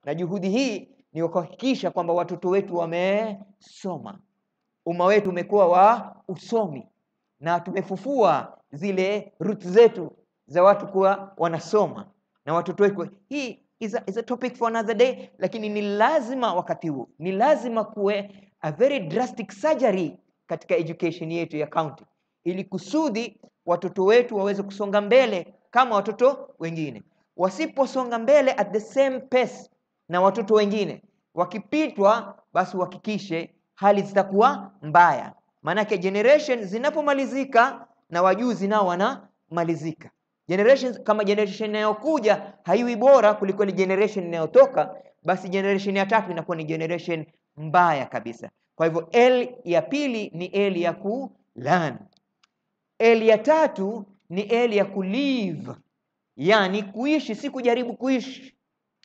na juhudi hii ni kuhakikisha kwamba watoto wetu wamesoma, umma wetu umekuwa wa usomi, na tumefufua zile roots zetu za watu kuwa wanasoma na watoto wetu. Hii is a, is a topic for another day, lakini ni lazima wakati huu, ni lazima kuwe a very drastic surgery katika education yetu ya county, ili kusudi watoto wetu waweze kusonga mbele kama watoto wengine. Wasiposonga mbele at the same pace na watoto wengine, wakipitwa, basi uhakikishe hali zitakuwa mbaya, maanake generation zinapomalizika na wajuzi nao wanamalizika. Generation kama generation inayokuja haiwi bora kuliko ile generation inayotoka, basi generation ya tatu inakuwa ni generation mbaya kabisa. Kwa hivyo L ya pili ni L ya ku learn. L ya tatu ni L ya ku live, yani kuishi, si kujaribu kuishi,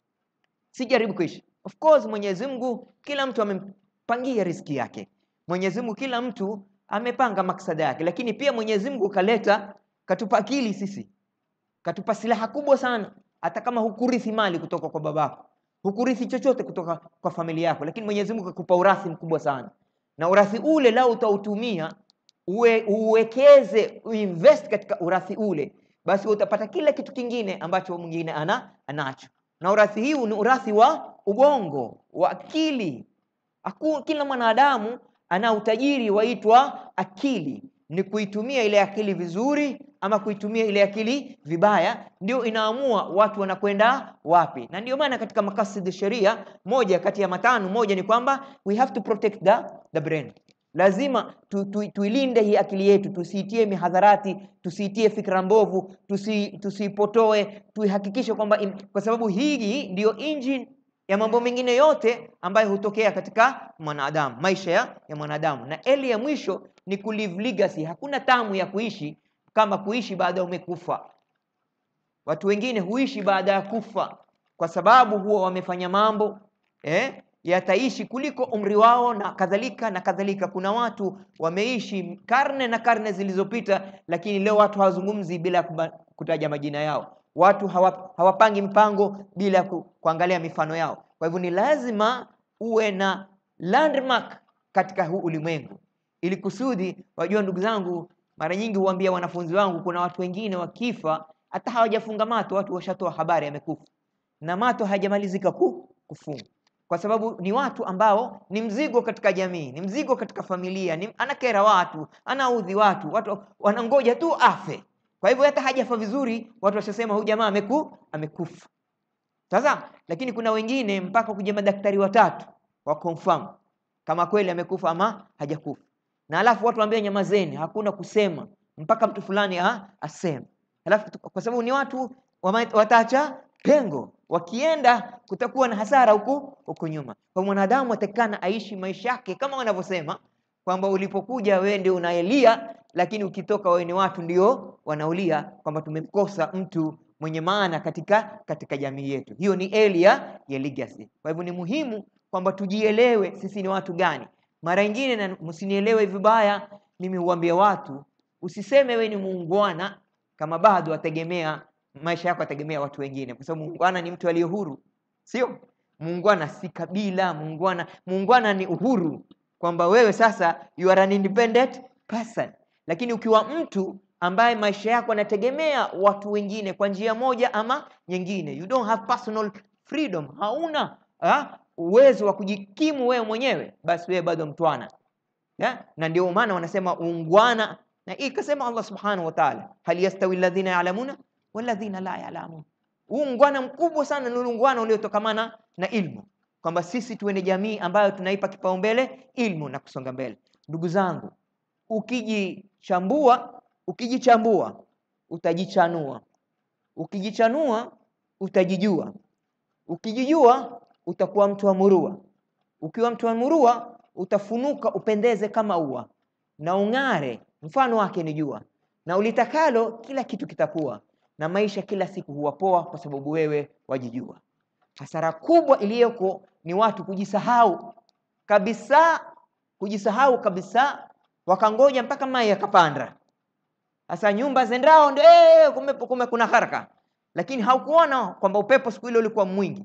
si jaribu kuishi. Of course Mwenyezi Mungu kila mtu amempangia riziki yake. Mwenyezi Mungu kila mtu amepanga maksada yake, lakini pia Mwenyezi Mungu kaleta, katupa akili sisi, katupa silaha kubwa sana. Hata kama hukurithi mali kutoka kwa babako, hukurithi chochote kutoka kwa familia yako, lakini Mwenyezi Mungu kakupa urathi mkubwa sana, na urathi ule lao utautumia uwe, uwekeze uinvest katika urathi ule, basi utapata kila kitu kingine ambacho mwingine ana anacho, na urathi hii ni urathi wa ubongo wa akili. Aku, kila mwanadamu ana utajiri waitwa akili, ni kuitumia ile akili vizuri ama kuitumia ile akili vibaya, ndio inaamua watu wanakwenda wapi. Na ndio maana katika makasidi sheria, moja kati ya matano, moja ni kwamba we have to protect the, the brain. Lazima tu, tu, tuilinde hii akili yetu, tusiitie mihadharati, tusiitie fikra mbovu, tusi, tusiipotoe, tuihakikishe kwamba, kwa sababu hii ndiyo engine ya mambo mengine yote ambayo hutokea katika mwanadamu, maisha ya, ya mwanadamu. Na eli ya mwisho ni kulive legacy. Hakuna tamu ya kuishi kama kuishi baada ya umekufa. Watu wengine huishi baada ya kufa kwa sababu huwa wamefanya mambo eh, yataishi kuliko umri wao na kadhalika na kadhalika. Kuna watu wameishi karne na karne zilizopita, lakini leo watu hawazungumzi bila kutaja majina yao watu hawa, hawapangi mpango bila ku, kuangalia mifano yao. Kwa hivyo ni lazima uwe na landmark katika huu ulimwengu, ili kusudi wajua. Ndugu zangu, mara nyingi huambia wanafunzi wangu, kuna watu wengine wakifa hata hawajafunga mato, watu washatoa habari amekufa, na mato hayajamalizika ku, kufunga, kwa sababu ni watu ambao ni mzigo katika jamii, ni mzigo katika familia, ni anakera watu, anaudhi watu, watu wanangoja tu afe kwa hivyo hata hajafa vizuri, watu washasema huyu jamaa ameku amekufa. Sasa lakini kuna wengine mpaka kuja madaktari watatu wa confirm kama kweli amekufa ama hajakufa, na alafu watu waambia nyamazeni, hakuna kusema mpaka mtu fulani ha, aseme. Alafu kwa sababu ni watu wataacha pengo, wakienda kutakuwa na hasara huku huku nyuma. Kwa mwanadamu atakikana aishi maisha yake kama wanavyosema kwamba ulipokuja wewe ndio unaelia lakini ukitoka wewe ni watu ndio wanaulia, kwamba tumemkosa mtu mwenye maana katika katika jamii yetu. Hiyo ni elia ya legacy. Kwa hivyo ni muhimu kwamba tujielewe sisi ni watu gani. Mara nyingine, na msinielewe vibaya, mimi huambia watu usiseme wewe ni muungwana kama bado ategemea maisha yako ategemea watu wengine, kwa sababu muungwana ni mtu aliye huru, sio muungwana si kabila. Muungwana muungwana ni uhuru, kwamba wewe sasa you are an independent person lakini ukiwa mtu ambaye maisha yako yanategemea watu wengine kwa njia moja ama nyingine, you don't have personal freedom, hauna ha, uwezo wa kujikimu wewe mwenyewe, basi wewe bado mtwana ya? Na ndio maana wanasema uungwana, na ikasema Allah subhanahu wa ta'ala, hal yastawi alladhina ya'lamuna walladhina la ya'lamun. Uungwana mkubwa sana ni uungwana uliotokamana na ilmu, kwamba sisi tuende jamii ambayo tunaipa kipaumbele ilmu na kusonga mbele. Ndugu zangu, ukijichambua ukijichambua utajichanua, ukijichanua utajijua, ukijijua utakuwa mtu wa murua, ukiwa mtu wa murua utafunuka upendeze kama ua na ung'are, mfano wake ni jua, na ulitakalo kila kitu kitakuwa, na maisha kila siku huwa poa, kwa sababu wewe wajijua. Hasara kubwa iliyoko ni watu kujisahau kabisa, kujisahau kabisa wakangoja mpaka mai yakapanda. Sasa nyumba zendao ndio eh, kume, kume kuna haraka, lakini haukuona kwamba upepo siku ile ulikuwa mwingi,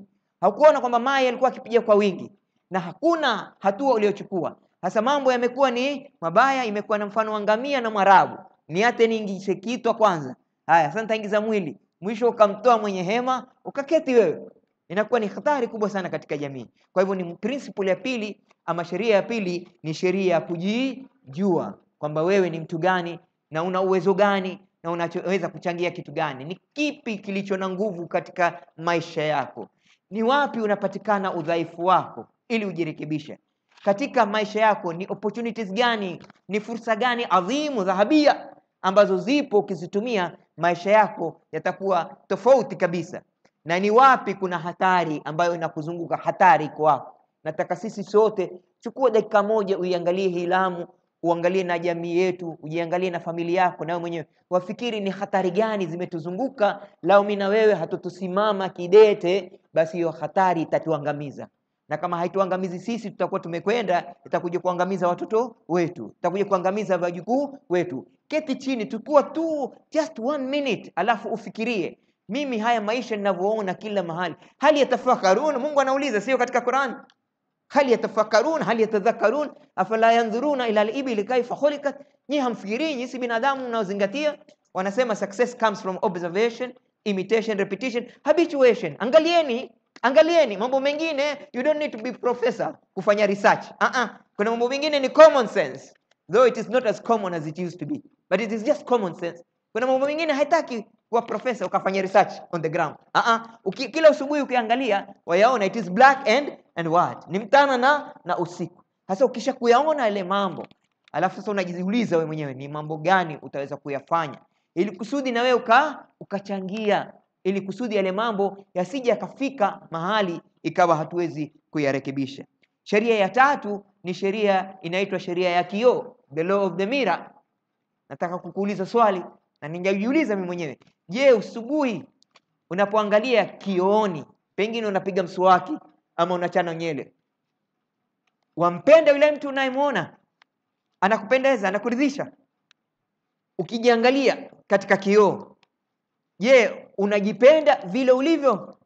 haukuona kwamba mai alikuwa akipiga kwa wingi na hakuna hatua uliochukua sasa mambo yamekuwa ni mabaya imekuwa na mfano wa ngamia na mwarabu niate niingishe kitwa kwanza haya sasa nitaingiza mwili mwisho ukamtoa mwenye hema ukaketi wewe inakuwa ni hatari kubwa sana katika jamii kwa hivyo ni principle ya pili ama sheria ya pili ni sheria ya kujijua kwamba wewe ni mtu gani na una uwezo gani na unachoweza kuchangia kitu gani ni kipi kilicho na nguvu katika maisha yako ni wapi unapatikana udhaifu wako ili ujirekebishe katika maisha yako ni opportunities gani ni fursa gani adhimu dhahabia ambazo zipo ukizitumia maisha yako yatakuwa tofauti kabisa na ni wapi kuna hatari ambayo inakuzunguka hatari iko wapi nataka sisi sote chukua dakika moja uiangalie hii lamu uangalie na jamii yetu ujiangalie na familia yako nawe mwenyewe wafikiri ni hatari gani zimetuzunguka lao mi na wewe hatutusimama kidete basi hiyo hatari itatuangamiza na kama haituangamizi sisi tutakuwa tumekwenda itakuja kuangamiza watoto wetu itakuja kuangamiza wajukuu wetu keti chini tukua tu just one minute alafu ufikirie mimi haya maisha ninavyoona kila mahali hali yatafakarun mungu anauliza sio katika quran hal yatafakkarun hal yatadhakkarun afala yanzuruna ila al-ibli kaifa khuliqat nyi hamfikirii nyisi binadamu mnaozingatia wanasema success comes from observation imitation repetition habituation angalieni angalieni mambo mengine you don't need to be professor kufanya research uh -uh. kuna mambo mengine ni common sense though it is not as common as it used to be but it is just common sense kuna mambo mengine haitaki kuwa profesa ukafanya research on the ground uh -uh. Uki, kila asubuhi ukiangalia wayaona it is black and and white ni mtana na na usiku sasa ukisha kuyaona yale mambo alafu sasa unajiuliza wewe mwenyewe ni mambo gani utaweza kuyafanya ili kusudi na wewe uka, ukachangia ili kusudi yale mambo yasije yakafika mahali ikawa hatuwezi kuyarekebisha sheria ya tatu ni sheria inaitwa sheria ya kioo the law of the mirror nataka kukuuliza swali na ningejiuliza mimi mwenyewe je usubuhi unapoangalia kioni pengine unapiga mswaki ama unachana nyele wampenda yule mtu unayemwona anakupendeza anakuridhisha ukijiangalia katika kioo je unajipenda vile ulivyo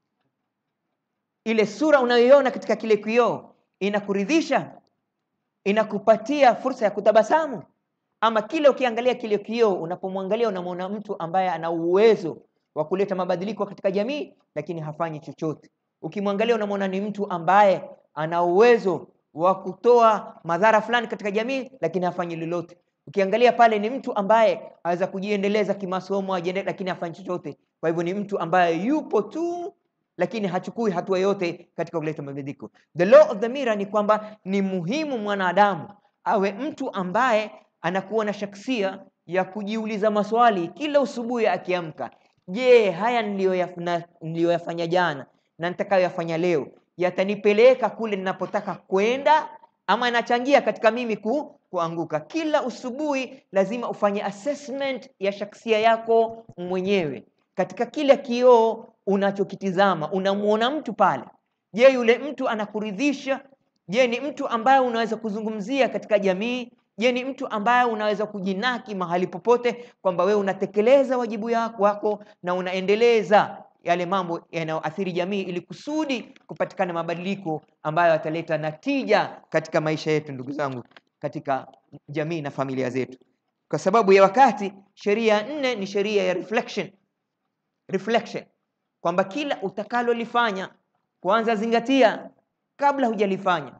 ile sura unayoiona katika kile kioo inakuridhisha inakupatia fursa ya kutabasamu ama kile ukiangalia kile kioo unapomwangalia unamwona mtu ambaye ana uwezo wa kuleta mabadiliko katika jamii lakini hafanyi chochote ukimwangalia unamwona ni mtu ambaye ana uwezo wa kutoa madhara fulani katika jamii lakini hafanyi lolote ukiangalia pale ni mtu ambaye aweza kujiendeleza kimasomo ajiende, lakini hafanyi chochote kwa hivyo ni mtu ambaye yupo tu lakini hachukui hatua yote katika kuleta mabadiliko the law of the mirror ni kwamba ni muhimu mwanadamu awe mtu ambaye anakuwa na shaksia ya kujiuliza maswali kila usubuhi akiamka je haya niliyoyafanya jana na nitakayoyafanya leo yatanipeleka kule ninapotaka kwenda ama yanachangia katika mimi ku, kuanguka kila usubuhi lazima ufanye assessment ya shaksia yako mwenyewe katika kila kioo unachokitizama unamwona mtu pale je yule mtu anakuridhisha je ni mtu ambaye unaweza kuzungumzia katika jamii je ni mtu ambaye unaweza kujinaki mahali popote kwamba wewe unatekeleza wajibu wako na unaendeleza yale mambo yanayoathiri jamii ili kusudi kupatikana mabadiliko ambayo yataleta natija katika maisha yetu ndugu zangu katika jamii na familia zetu kwa sababu ya wakati sheria ya nne ni sheria ya reflection reflection kwamba kila utakalolifanya kwanza zingatia kabla hujalifanya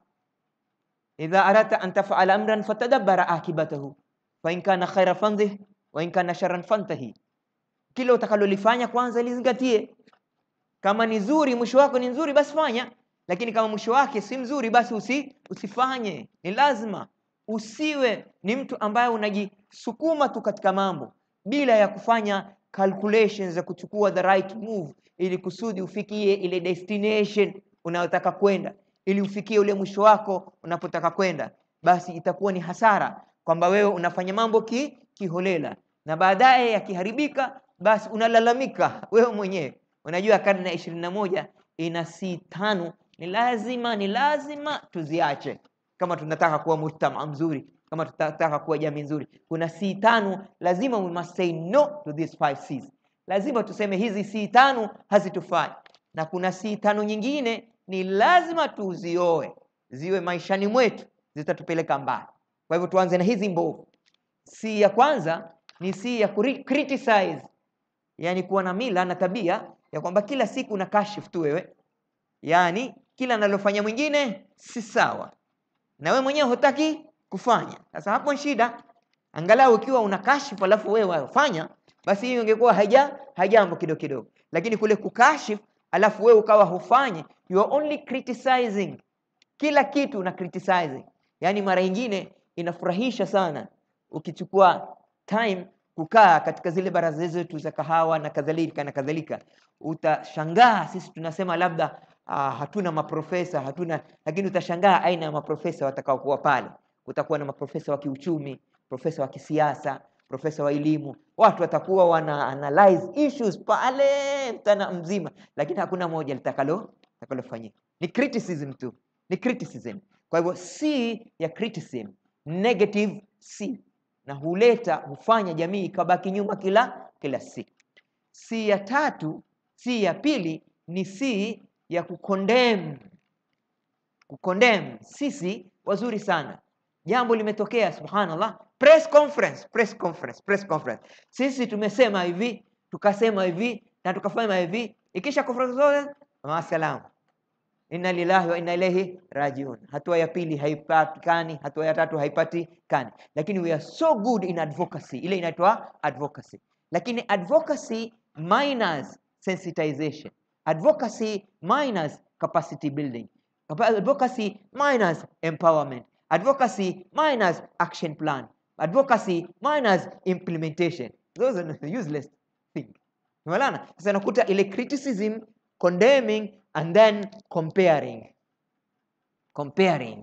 idha aradta an tafala amran fatadabbara akibatahu fain kana khaira fandhih wa in kana sharran fantahi kila utakalolifanya kwanza lizingatie kama ni zuri mwisho wako ni nzuri basi fanya lakini kama mwisho wake si mzuri basi usi, usifanye ni lazima usiwe ni mtu ambaye unajisukuma tu katika mambo bila ya kufanya calculations za kuchukua the right move ili kusudi ufikie ile destination unayotaka kwenda ili ufikie ule mwisho wako unapotaka kwenda basi itakuwa ni hasara kwamba wewe unafanya mambo ki, kiholela na baadaye yakiharibika basi unalalamika wewe mwenyewe unajua karne ya ishirini na moja ina si tano ni lazima ni lazima tuziache kama tunataka kuwa mujtama mzuri kama tunataka kuwa jamii nzuri kuna si tano lazima we must say no to these five C's lazima tuseme hizi si tano hazitufai na kuna si tano nyingine ni lazima tuzioe ziwe maishani mwetu zitatupeleka mbali kwa hivyo tuanze na hizi mbovu si ya kwanza ni si ya kuri- criticize yani kuwa na mila na tabia ya kwamba kila siku na kashif tu wewe yaani kila analofanya mwingine si sawa na wewe mwenyewe hutaki kufanya sasa hapo ni shida angalau ukiwa una kashifu alafu wewe wafanya basi hiyo ingekuwa haja hajambo kidogo kidogo lakini kule kukashifu alafu wewe ukawa hufanyi you are only criticizing kila kitu una criticizing yaani mara nyingine inafurahisha sana ukichukua time kukaa katika zile baraza zetu za kahawa na kadhalika na kadhalika utashangaa sisi tunasema labda uh, hatuna maprofesa hatuna lakini utashangaa aina ya maprofesa watakaokuwa pale kutakuwa na maprofesa wa kiuchumi profesa wa kisiasa profesa wa elimu watu watakuwa wana analyze issues pale mtana mzima lakini hakuna moja litakalo litakalofanyika ni criticism tu ni criticism kwa hivyo c ya criticism negative c na huleta hufanya jamii ikabaki nyuma kila kila siku c ya tatu c ya pili ni c ya kukondem kukondem sisi wazuri sana jambo limetokea subhanallah press conference press conference press conference sisi tumesema hivi tukasema hivi na tukafanya hivi ikisha conference zote maasalam inna lillahi wa inna ilaihi rajiun hatua ya pili haipatikani hatua ya tatu haipatikani lakini we are so good in advocacy ile inaitwa advocacy lakini advocacy minus sensitization advocacy minus capacity building Capa- advocacy minus empowerment advocacy minus action plan advocacy minus implementation those are useless things umeelewana sasa nakuta ile criticism condemning and then comparing comparing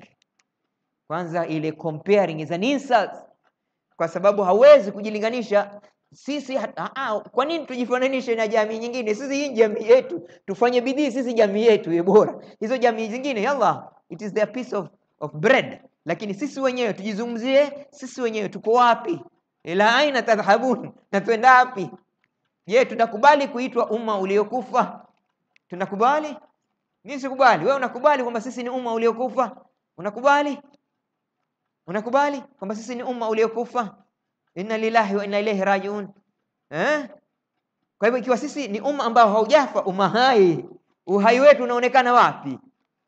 kwanza ile comparing is an insult kwa sababu hawezi kujilinganisha sisi hat- ah, ah, kwa nini tujifananishe na jamii nyingine sisi hii jamii yetu tufanye bidii sisi jamii yetu iwe bora hizo jamii zingine yalla it is their piece of, of bread lakini sisi wenyewe tujizungumzie sisi wenyewe tuko wapi ila aina tadhhabun na twenda wapi je tunakubali kuitwa umma uliokufa tunakubali mimi sikubali wewe unakubali kwamba sisi ni umma uliokufa unakubali unakubali kwamba sisi ni umma uliokufa inna lillahi wa inna ilaihi rajiun eh? kwa hivyo ikiwa sisi ni umma ambao haujafa umma hai uhai wetu unaonekana wapi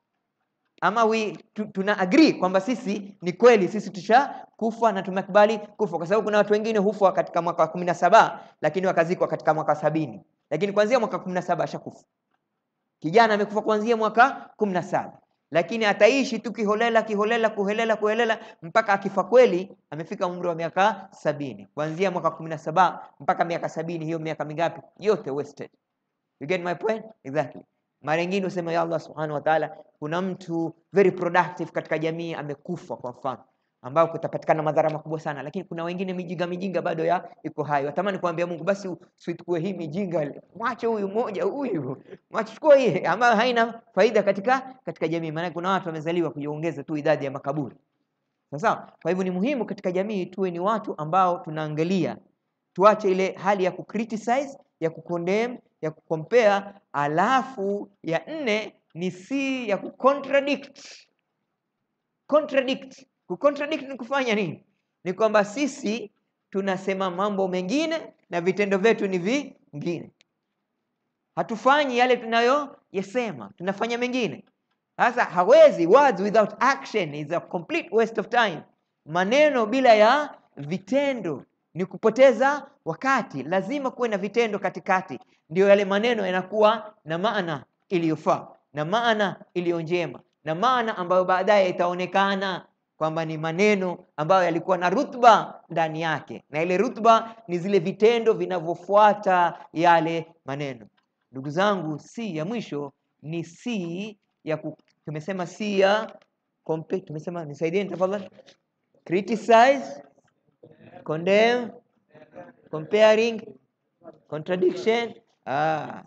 ama we, tu, tuna agree kwamba sisi ni kweli sisi tushakufa na tumekubali kufa kwa sababu kuna watu wengine hufa katika mwaka wa kumi na saba lakini wakazikwa katika mwaka wa sabini lakini kuanzia mwaka kumi na saba ashakufa kijana amekufa kuanzia mwaka kumi na saba lakini ataishi tu kiholela kiholela kuhelela kuhelela mpaka akifa kweli amefika umri wa miaka sabini kuanzia mwaka kumi na saba mpaka miaka sabini hiyo miaka mingapi yote wasted you get my point exactly mara nyingine usema ya allah subhanahu wa taala kuna mtu very productive katika jamii amekufa kwa mfano ambao kutapatikana madhara makubwa sana lakini kuna wengine mijinga mijinga bado ya iko hai watamani kuambia mungu basi usichukue hii mijinga mwache huyu mmoja huyu mwache chukua hii ambayo haina faida katika katika jamii maana kuna watu wamezaliwa kujiongeza tu idadi ya makaburi sawa kwa hivyo ni muhimu katika jamii tuwe ni watu ambao tunaangalia tuache ile hali ya kucriticize ya kucondemn ya kucompare alafu ya nne ni si ya kucontradict contradict kucontradict ni kufanya nini ni kwamba sisi tunasema mambo mengine na vitendo vyetu ni vingine hatufanyi yale tunayoyasema tunafanya mengine sasa hawezi words without action is a complete waste of time maneno bila ya vitendo ni kupoteza wakati lazima kuwe na vitendo katikati ndio yale maneno yanakuwa na maana iliyofaa na maana iliyo njema na maana ambayo baadaye itaonekana kwamba ni maneno ambayo yalikuwa na rutba ndani yake na ile rutba ni zile vitendo vinavyofuata yale maneno ndugu zangu si ya mwisho ni si ya ku, tumesema si ya compe- tumesema nisaidieni tafadhali criticize condemn comparing contradiction ah.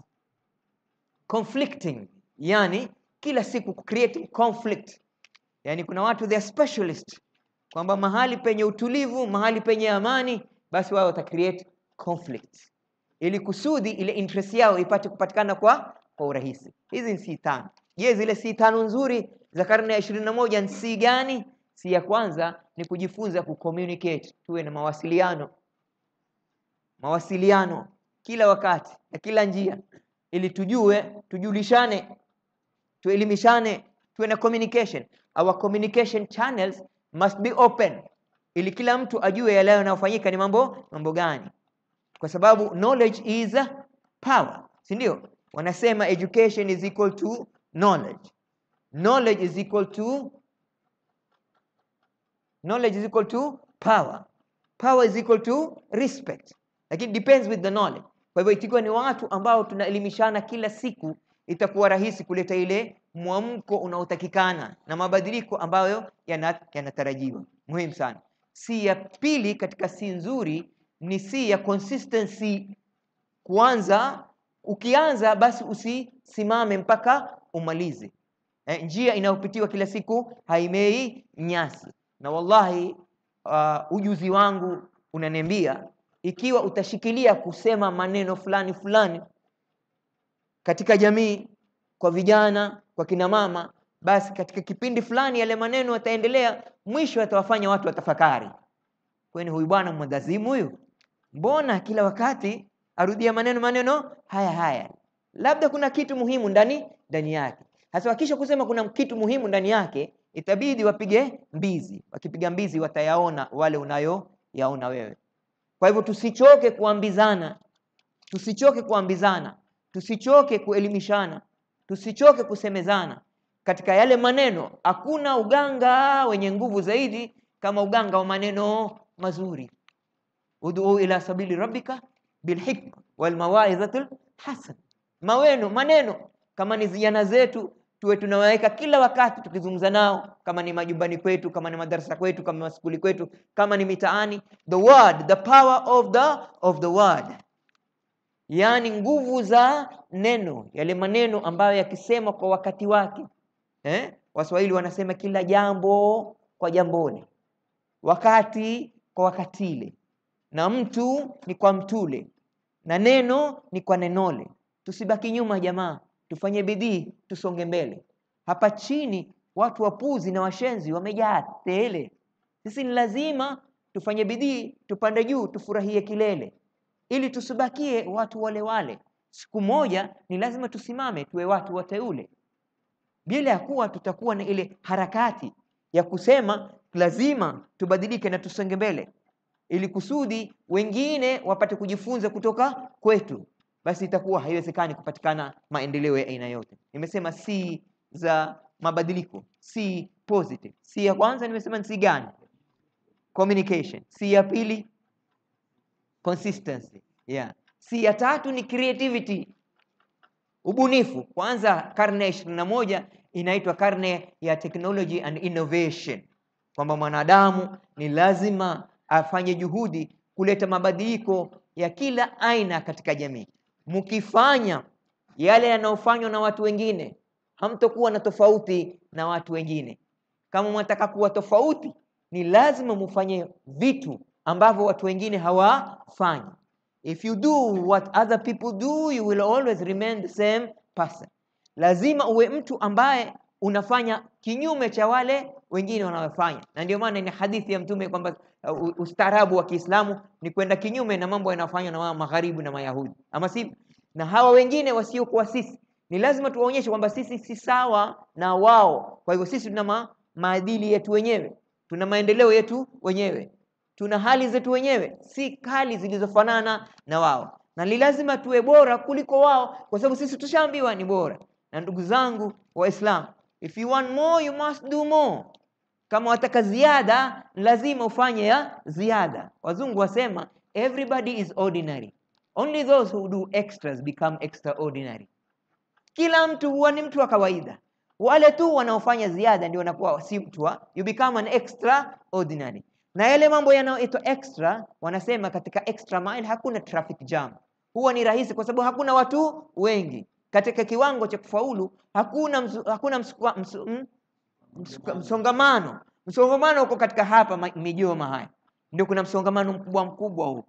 conflicting yani kila siku creating conflict yani kuna watu they are specialist kwamba mahali penye utulivu mahali penye amani basi wao wata create conflict ili kusudi ile interest yao ipate kupatikana kwa kwa urahisi. Hizi ni si tano. Je, zile si tano nzuri za karne ya ishirini na moja ni si gani? Si ya kwanza ni kujifunza kucommunicate, tuwe na mawasiliano, mawasiliano kila wakati na kila njia, ili tujue, tujulishane, tuelimishane, tuwe na communication. Our communication channels must be open, ili kila mtu ajue yale yanayofanyika ni mambo mambo gani, kwa sababu knowledge is power, si ndio? Wanasema education is equal to knowledge, knowledge is equal to knowledge is equal to power, power is equal to respect, lakini depends with the knowledge. Kwa hivyo ikiwa ni watu ambao tunaelimishana kila siku, itakuwa rahisi kuleta ile mwamko unaotakikana na mabadiliko ambayo yana- yanatarajiwa. Muhimu sana. Si ya pili katika si nzuri ni si ya consistency. Kuanza, ukianza basi usisimame mpaka umalize. Eh, njia inayopitiwa kila siku haimei nyasi. Na wallahi uh, ujuzi wangu unaniambia ikiwa utashikilia kusema maneno fulani fulani katika jamii, kwa vijana, kwa kina mama, basi katika kipindi fulani yale maneno yataendelea, mwisho yatawafanya watu watafakari, kwani huyu bwana mwendazimu huyu, mbona kila wakati arudia maneno maneno haya haya? Labda kuna kitu muhimu ndani ndani yake. Hasa wakisha kusema kuna kitu muhimu ndani yake, itabidi wapige mbizi. Wakipiga mbizi, watayaona wale unayoyaona wewe. Kwa hivyo tusichoke kuambizana, tusichoke kuambizana, tusichoke kuelimishana, tusichoke kusemezana katika yale maneno. Hakuna uganga wenye nguvu zaidi kama uganga wa maneno mazuri. ud'u ila sabili rabbika bilhikma walmawaidhatil hasan. Maweno maneno kama ni vijana zetu tuwe tunawaweka kila wakati tukizungumza nao, kama ni majumbani kwetu, kama ni madarasa kwetu, kama maskuli kwetu, kama ni mitaani. The word, the power of the of the word, yaani nguvu za neno, yale maneno ambayo yakisema kwa wakati wake eh? Waswahili wanasema kila jambo kwa jamboni, wakati kwa wakatile, na mtu ni kwa mtule, na neno ni kwa nenole. Tusibaki nyuma jamaa, tufanye bidii, tusonge mbele. Hapa chini watu wapuzi na washenzi wamejaa tele. Sisi ni lazima tufanye bidii, tupande juu, tufurahie kilele, ili tusibakie watu wale wale. Siku moja ni lazima tusimame, tuwe watu wateule, bila ya kuwa tutakuwa na ile harakati ya kusema lazima tubadilike na tusonge mbele, ili kusudi wengine wapate kujifunza kutoka kwetu basi itakuwa haiwezekani kupatikana maendeleo ya aina yote. Nimesema si za mabadiliko, si positive. Si ya kwanza nimesema ni si gani? Communication. Si ya pili consistency. Yeah. Si ya tatu ni creativity, ubunifu. Kwanza karne ya ishirini na moja inaitwa karne ya technology and innovation, kwamba mwanadamu ni lazima afanye juhudi kuleta mabadiliko ya kila aina katika jamii. Mkifanya yale yanayofanywa na watu wengine, hamtokuwa na tofauti na watu wengine. Kama mwataka kuwa tofauti, ni lazima mufanye vitu ambavyo watu wengine hawafanyi. If you do what other people do, you will always remain the same person. Lazima uwe mtu ambaye unafanya kinyume cha wale wengine wanaofanya, na ndio maana ni hadithi ya Mtume kwamba uh, ustaarabu wa Kiislamu ni kwenda kinyume na mambo yanayofanywa na wa magharibi na Mayahudi, ama si na hawa wengine wasiokuwa sisi. Ni lazima tuwaonyeshe kwamba sisi si sawa na wao. Kwa hivyo sisi tuna ma maadili yetu wenyewe, tuna maendeleo yetu wenyewe, tuna hali zetu wenyewe, si hali zilizofanana na wao, na ni lazima tuwe bora kuliko wao, kwa sababu sisi tushaambiwa ni bora. Na ndugu zangu Waislamu, if you want more you must do more. Kama wataka ziada, lazima ufanye ya ziada. Wazungu wasema everybody is ordinary, only those who do extras become extraordinary. Kila mtu huwa ni mtu wa kawaida, wale tu wanaofanya ziada ndio wanakuwa si mtu wa, you become an extraordinary. Na yale mambo yanayoitwa extra, wanasema katika extra mile hakuna traffic jam, huwa ni rahisi kwa sababu hakuna watu wengi katika kiwango cha kufaulu. Hakuna msu, hakuna msukwa, msu, m, msuka, msongamano. Msongamano uko katika hapa ma- Mijoma haya ndio kuna msongamano mkubwa mkubwa huu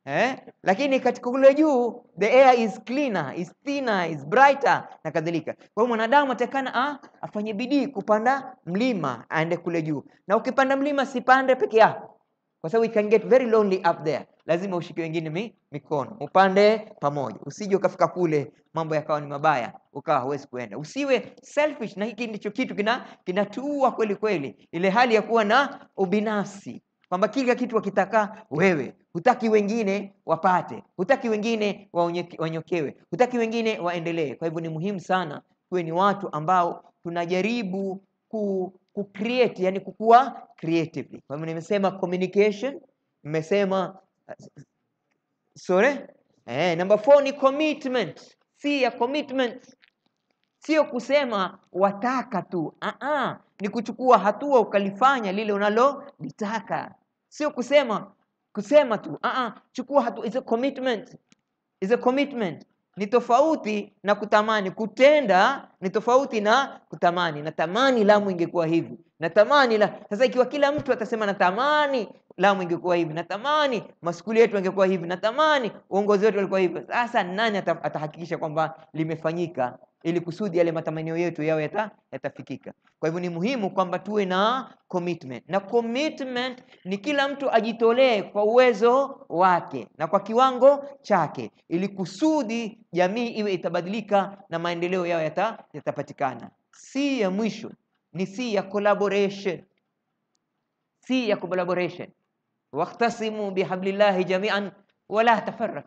eh? Lakini katika kule juu the air is cleaner, is thinner, is brighter na kadhalika. Kwa hiyo mwanadamu atakana ah, afanye bidii kupanda mlima aende kule juu, na ukipanda mlima sipande peke yako, kwa sababu you can get very lonely up there. Lazima ushike wengine mi, mikono upande pamoja, usije ukafika kule mambo yakawa ni mabaya ukawa huwezi kuenda. Usiwe selfish, na hiki ndicho kitu kina kinatuua kweli kweli, ile hali ya kuwa na ubinafsi kwamba kila kitu wakitaka wewe, hutaki wengine wapate, hutaki wengine waonye- wanyokewe, hutaki wengine waendelee. Kwa hivyo ni muhimu sana tuwe ni watu ambao tunajaribu ku, ku create, yani kukua creatively. Kwa hivyo nimesema communication, nimesema sorry, eh, number four ni commitment, si ya commitment sio kusema wataka tu Aa, ni kuchukua hatua ukalifanya lile unalolitaka sio kusema kusema tu Aa, chukua hatua is a commitment is a commitment ni tofauti na kutamani kutenda ni tofauti na kutamani natamani lamu ingekuwa hivi natamani la sasa ikiwa kila mtu atasema natamani lamu ingekuwa hivi natamani maskuli yetu angekuwa hivi natamani uongozi wetu ulikuwa hivi sasa nani ata, atahakikisha kwamba limefanyika ili kusudi yale matamanio yetu yawe yata, yatafikika kwa hivyo ni muhimu kwamba tuwe na commitment na commitment ni kila mtu ajitolee kwa uwezo wake na kwa kiwango chake ili kusudi jamii iwe itabadilika na maendeleo yao yata, yatapatikana si ya mwisho ni si ya collaboration si ya collaboration waktasimu bihablillahi jamian wala tafarrak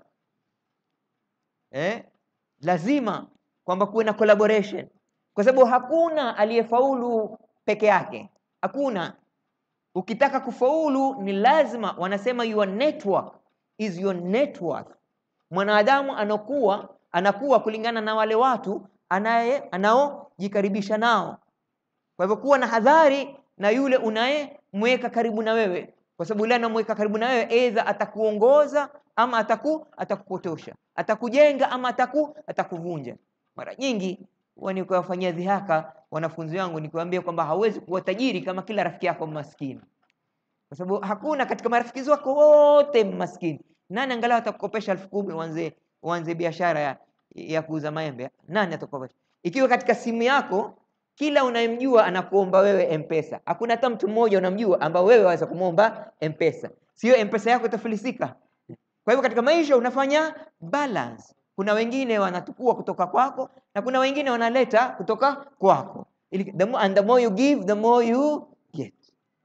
eh? lazima kwamba kuwe na collaboration kwa sababu hakuna aliyefaulu peke yake hakuna ukitaka kufaulu ni lazima wanasema your network is your network mwanadamu anakuwa anakuwa kulingana na wale watu anaye anaojikaribisha nao kwa hivyo kuwa na hadhari na yule unayemweka karibu na wewe kwa sababu yule anamweka karibu na wewe aidha atakuongoza ama ataku atakupotosha atakujenga ama ataku atakuvunja mara nyingi huwa nikiwafanyia dhihaka wanafunzi wangu nikiwaambia kwamba hauwezi kuwa tajiri kama kila rafiki yako maskini kwa sababu hakuna katika marafiki wako wote maskini nani angalau atakukopesha elfu kumi uanze uanze biashara ya, ya kuuza maembe nani atakukopesha ikiwa katika simu yako kila unayemjua anakuomba wewe mpesa hakuna hata mtu mmoja unamjua ambao wewe waweza kumwomba mpesa sio mpesa yako itafilisika kwa hivyo katika maisha unafanya balance kuna wengine wanatukua kutoka kwako na kuna wengine wanaleta kutoka kwako Ili, the more, and the more you give the more you get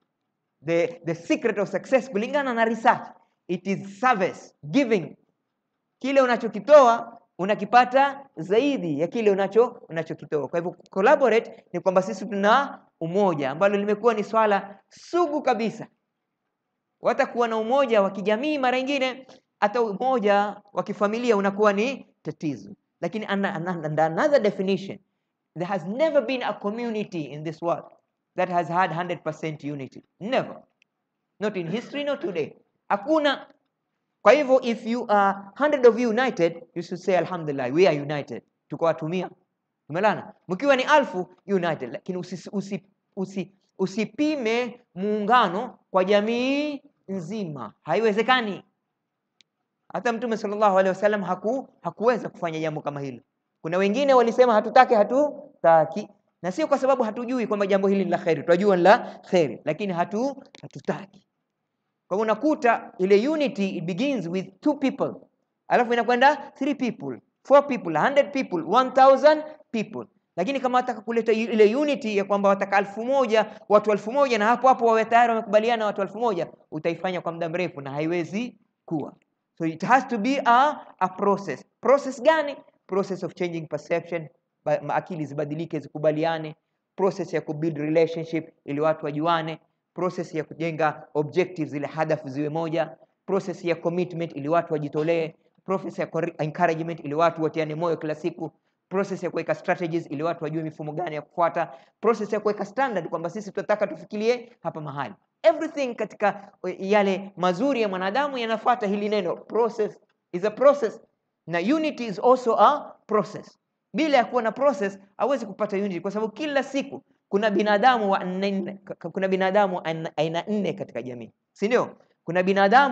the, the secret of success kulingana na research it is service giving kile unachokitoa unakipata zaidi ya kile unacho unachokitoa kwa hivyo collaborate ni kwamba sisi tuna umoja ambalo limekuwa ni swala sugu kabisa watakuwa na umoja wa kijamii mara nyingine hata umoja wa kifamilia unakuwa ni tatizo lakini under, under another definition there has never been a community in this world that has had 100% unity never not in history not today hakuna kwa hivyo if you are 100 of you united you should say alhamdulillah we are united tuko watumia tumelana mkiwa ni alfu united lakini usi, usi, usi, usipime muungano kwa jamii nzima haiwezekani hata mtume sallallahu alaihi wasallam haku, hakuweza kufanya jambo kama hilo kuna wengine walisema hatutaki hatutaki na sio kwa sababu hatujui kwamba jambo hili ni la kheri tunajua ni la kheri lakini hatu hatutaki kwa hivyo unakuta ile unity it begins with two people alafu inakwenda three people four people 100 people 1000 people lakini kama wataka kuleta ile unity ya kwamba wataka elfu moja watu elfu moja na hapo hapo wawe tayari wamekubaliana watu elfu moja utaifanya kwa muda mrefu na haiwezi kuwa so it has to be a, a process process gani process of changing perception ba, akili zibadilike zikubaliane process ya kubuild relationship ili watu wajuane process ya kujenga objectives ile hadafu ziwe moja process ya commitment ili watu wajitolee process ya encouragement ili watu watiane moyo kila siku process ya kuweka strategies ili watu wajue mifumo gani ya kufuata process ya kuweka standard kwamba sisi tunataka tufikirie hapa mahali everything katika yale mazuri ya mwanadamu yanafuata hili neno process is a process na unity is also a process bila ya kuwa na process hawezi kupata unity kwa sababu kila siku kuna binadamu wa nne, kuna binadamu aina nne katika jamii si ndio kuna binadamu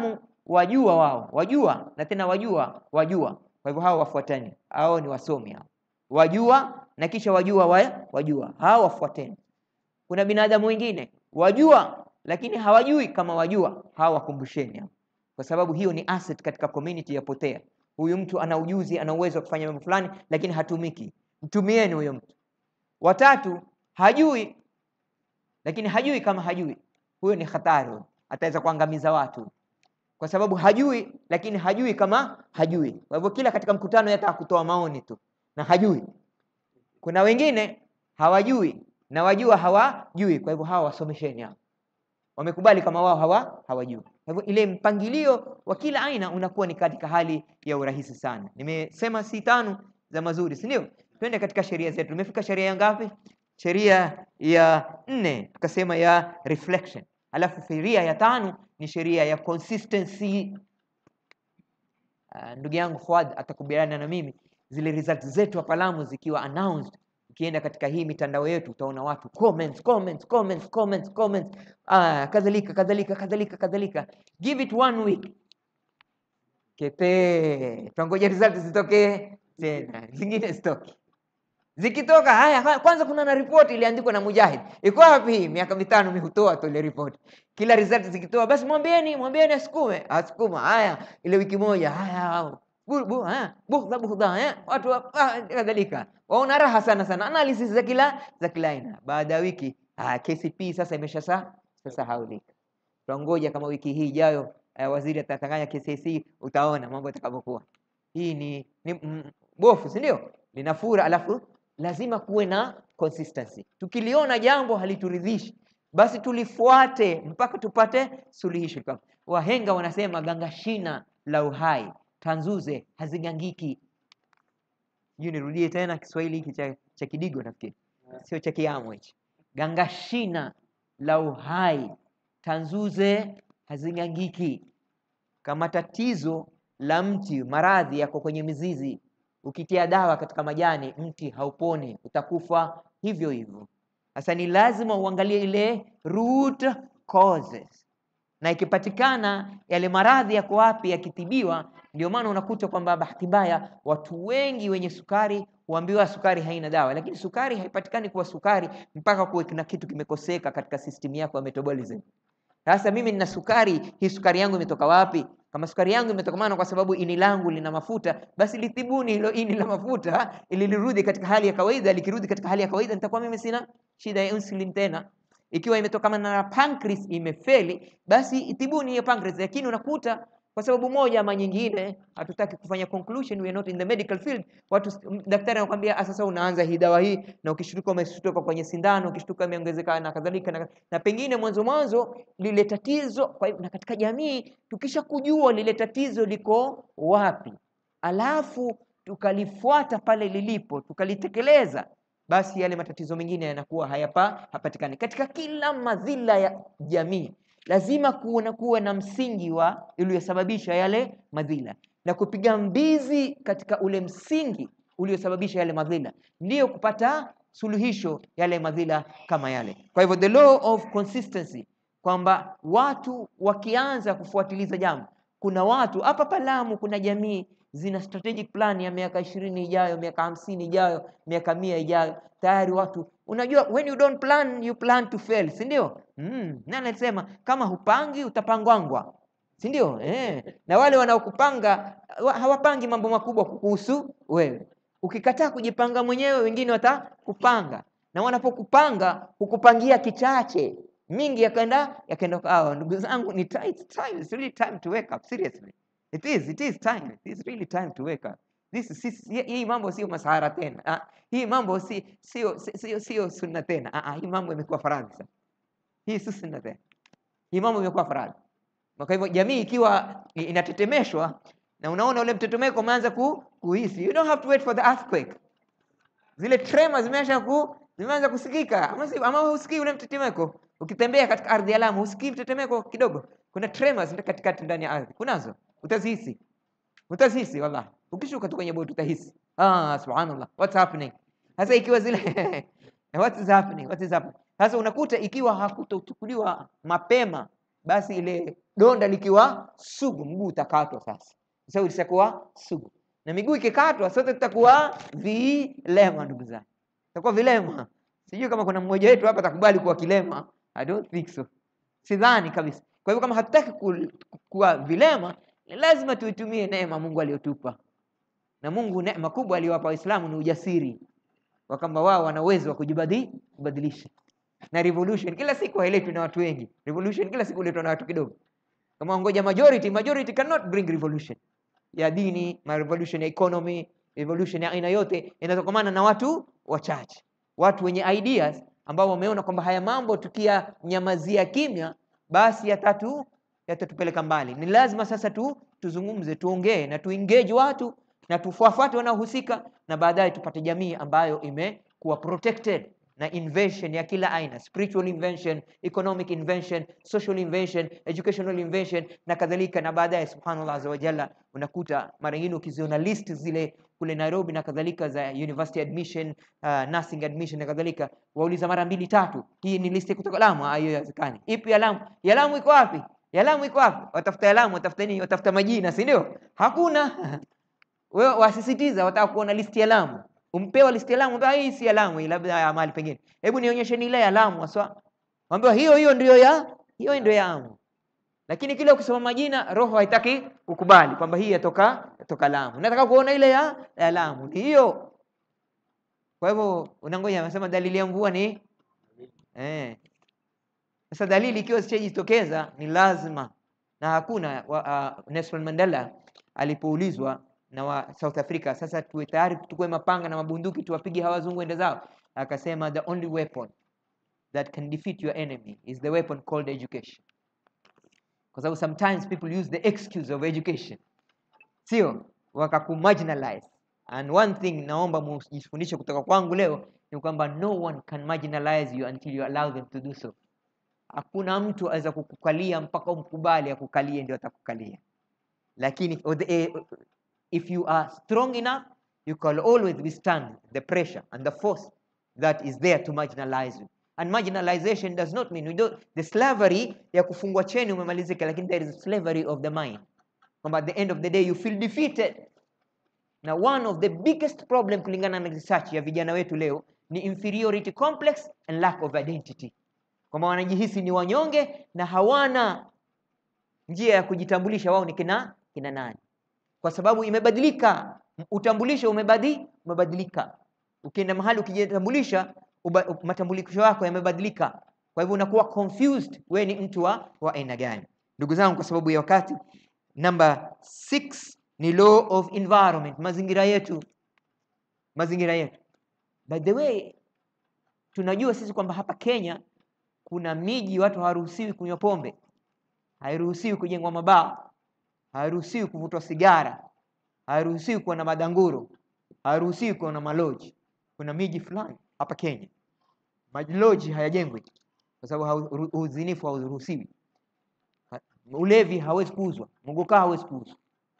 wajua wao wajua na tena wajua wajua kwa hivyo hao wafuatani hao ni wasomi hao wajua na kisha wajua wa, wajua hao wafuateni kuna binadamu wengine wajua lakini hawajui kama wajua hao wakumbusheni hao kwa sababu hiyo ni asset katika community ya potea huyu mtu ana ujuzi ana uwezo wa kufanya mambo fulani lakini hatumiki mtumieni huyo mtu watatu hajui lakini hajui kama hajui huyo ni hatari huyo. ataweza kuangamiza watu kwa sababu hajui lakini hajui kama hajui kwa hivyo kila katika mkutano yataka kutoa maoni tu na hajui kuna wengine hawajui na wajua hawajui kwa hivyo hawa wasomesheni hao wamekubali kama wao hawa hawajui kwa hivyo ile mpangilio wa kila aina unakuwa ni katika hali ya urahisi sana nimesema si tano za mazuri si ndio twende katika sheria zetu tumefika sheria ya ngapi sheria ya nne tukasema ya reflection alafu sheria ya tano ni sheria ya consistency uh, ndugu yangu Fuad atakubaliana na mimi zile results zetu hapa Lamu zikiwa announced ukienda katika hii mitandao yetu utaona watu comments comments comments comments comments ah, kadhalika kadhalika kadhalika kadhalika give it one week kepe twangoja results zitokee tena zingine zitoke zikitoka haya haya, kwanza kuna na report iliandikwa na Mujahid iko wapi hii miaka mitano mi hutoa tu ile report kila result zikitoa basi mwambieni mwambieni asukume asukuma haya ile wiki moja haya bu- bu- haya, bughudha bughudha eh, watu wa- ah, kadhalika waona raha sana sana analysis za kila za kila aina baada ya wiki ah, KCP sasa imesha sa sasa haulika tuangoja kama wiki hii ijayo eh, waziri atatanganya KCC utaona mambo yatakavyokuwa hii ni, ni mm, bofu si ndio linafura alafu lazima kuwe na consistency tukiliona jambo halituridhishi basi tulifuate mpaka tupate suluhisho Kama- wahenga wanasema ganga shina la uhai tanzuze hazigangiki hiyo nirudie tena kiswahili hiki cha, cha kidigo nafikiri sio cha kiamo hichi ganga shina la uhai tanzuze hazigangiki kama tatizo la mti maradhi yako kwenye mizizi ukitia dawa katika majani mti hauponi utakufa hivyo hivyo sasa ni lazima uangalie ile root causes na ikipatikana yale maradhi yako wapi yakitibiwa ndio maana unakuta kwamba bahati mbaya watu wengi wenye sukari huambiwa sukari haina dawa lakini sukari haipatikani kuwa sukari mpaka kuwe na kitu kimekoseka katika system yako ya metabolism sasa mimi nina sukari, hii sukari yangu imetoka wapi? Kama sukari yangu imetokamana kwa sababu ini langu lina mafuta, basi litibuni hilo ini la mafuta ili lirudi katika hali ya kawaida. Likirudi katika hali ya kawaida, nitakuwa mimi sina shida ya insulin tena. Ikiwa imetokana na pancreas imefeli, basi itibuni hiyo pancreas. Lakini unakuta kwa sababu moja ama nyingine, hatutaki kufanya conclusion, we are not in the medical field. Watu daktari anakuambia "Ah, sasa unaanza hii dawa hii, na ukishtuka umeshtuka kwenye sindano, ukishtuka imeongezeka na kadhalika na, na pengine mwanzo mwanzo lile tatizo kwa hivyo, na katika jamii tukisha kujua lile tatizo liko wapi, alafu tukalifuata pale lilipo, tukalitekeleza, basi yale matatizo mengine yanakuwa hayapa hapatikani. Katika kila madhila ya jamii lazima kuwe kuwe na msingi wa uliyosababisha yale madhila na kupiga mbizi katika ule msingi uliosababisha yale madhila, ndiyo kupata suluhisho yale madhila kama yale. Kwa hivyo the law of consistency kwamba watu wakianza kufuatiliza jambo, kuna watu hapa Palamu, kuna jamii zina strategic plan ya miaka ishirini ijayo, miaka hamsini ijayo, miaka mia ijayo. Tayari watu unajua, when you don't plan you plan to fail, si ndio? Mm, nani alisema kama hupangi utapangwangwa, si ndio? Eh, na wale wanaokupanga wa- hawapangi mambo makubwa kukuhusu wewe. Ukikataa kujipanga mwenyewe, wengine watakupanga, na wanapokupanga hukupangia kichache mingi yakaenda yakaenda kwa ndugu zangu ni ti- it's time it's really time to wake up seriously it is it is time it is really time to wake up this is this, hii- hii mambo sio masahara tena ah, hii mambo si sio si- sio sio sunna tena ah, ah, hii mambo imekuwa faradhi sasa hii si sunna tena hii mambo imekuwa faradhi kwa hivyo jamii ikiwa i- inatetemeshwa na unaona ule mtetemeko umeanza ku, kuhisi you don't have to wait for the earthquake zile trema zimeanza ku zimeanza kusikika ama, si, ama husikii ule mtetemeko ukitembea katika ardhi ya Lamu husikii mtetemeko kidogo kuna tremors katikati ndani ya ardhi kunazo utazihisi utazihisi wallahi ukishuka tu kwenye boti utahisi ah subhanallah what's happening sasa ikiwa zile what is happening what is happening sasa unakuta ikiwa hakutochukuliwa mapema basi ile donda likiwa sugu, mguu utakatwa sasa, kwa sababu lishakuwa sugu, na miguu ikikatwa, sote tutakuwa vilema. Ndugu zangu, tutakuwa vilema. Sijui kama kuna mmoja wetu hapa atakubali kuwa kilema. I don't think so, sidhani kabisa. Kwa hivyo kama hatutaki ku- kuwa vilema, ni lazima tuitumie neema Mungu aliyotupa, na Mungu neema kubwa aliyowapa Waislamu ni ujasiri wa kwamba wao wana uwezo wa kujibadi- kubadilisha na revolution kila siku hailetwi na watu wengi. Revolution kila siku huletwa na watu kidogo. Kama ngoja majority, majority cannot bring revolution ya dini, ma revolution ya economy, revolution ya aina yote inatokamana na watu wachache, watu wenye ideas ambao wameona kwamba haya mambo tukiyanyamazia kimya, basi yatatu yatatupeleka mbali. Ni lazima sasa tu tuzungumze, tuongee na tuengage watu na tufuafate wanaohusika, na baadaye tupate jamii ambayo imekuwa protected na invention ya kila aina, spiritual invention, economic invention, social invention, educational invention na kadhalika. Na baadaye subhanallah azza wa jalla, unakuta mara nyingine ukiziona list zile kule Nairobi na kadhalika za university admission, uh, nursing admission na kadhalika, wauliza mara mbili tatu, hii ni list kutoka Lamu? Ah, hiyo haiwezekani. Ipi ya Lamu? Ya Lamu iko wapi? Ya Lamu iko wapi? Watafuta ya Lamu, watafuta nini? Watafuta majina, si ndio? Hakuna. Wewe wasisitiza, wataka kuona listi ya Lamu umpewa listi ya Lamu, ambia hii si ya Lamu, hii labda ya mahali pengine. Hebu nionyesheni ile ya Lamu haswa. Waambiwa hiyo hiyo ndio ya hiyo ndio ya Lamu. Lakini kile ukisoma majina roho haitaki kukubali kwamba hii yatoka yatoka Lamu. Nataka kuona ile ya, ya Lamu. Ni hiyo. Kwa hivyo unangoja anasema dalili ya mvua ni eh. Sasa dalili ikiwa zishajitokeza ni lazima na hakuna wa, uh, Nelson Mandela alipoulizwa na wa South Africa, sasa tuwe tayari tuchukue mapanga na mabunduki tuwapige hawa wazungu ende zao, akasema the only weapon that can defeat your enemy is the weapon called education, kwa sababu sometimes people use the excuse of education, sio wakakumarginalize. And one thing naomba mjifundishe kutoka kwangu leo ni kwamba no one can marginalize you until you allow them to do so. Hakuna mtu aweza kukukalia mpaka umkubali akukalie ndio atakukalia, lakini or the, eh, if you are strong enough you can always withstand the pressure and the force that is there to marginalize you and marginalization does not mean we don't, the slavery ya kufungwa cheni umemalizika lakini there is slavery of the mind kwamba at the end of the day you feel defeated na one of the biggest problem kulingana na research ya vijana wetu leo ni inferiority complex and lack of identity kwamba wanajihisi ni wanyonge na hawana njia ya kujitambulisha wao ni kina kina nani kwa sababu imebadilika utambulisho umebadi, umebadilika ukienda mahali ukijitambulisha uba- matambulisho yako yamebadilika kwa hivyo unakuwa confused wewe ni mtu wa wa aina gani ndugu zangu kwa sababu ya wakati namba 6 ni law of environment mazingira yetu mazingira yetu by the way tunajua sisi kwamba hapa Kenya kuna miji watu hawaruhusiwi kunywa pombe hairuhusiwi kujengwa mabaa hairuhusiwi kuvutwa sigara hairuhusiwi kuwa na madanguro hairuhusiwi kuwa na maloji kuna miji fulani hapa Kenya maloji hayajengwi kwa sababu hau- uzinifu hauruhusiwi Ha- ulevi hawezi kuuzwa mugukaa hawezi kuuzwa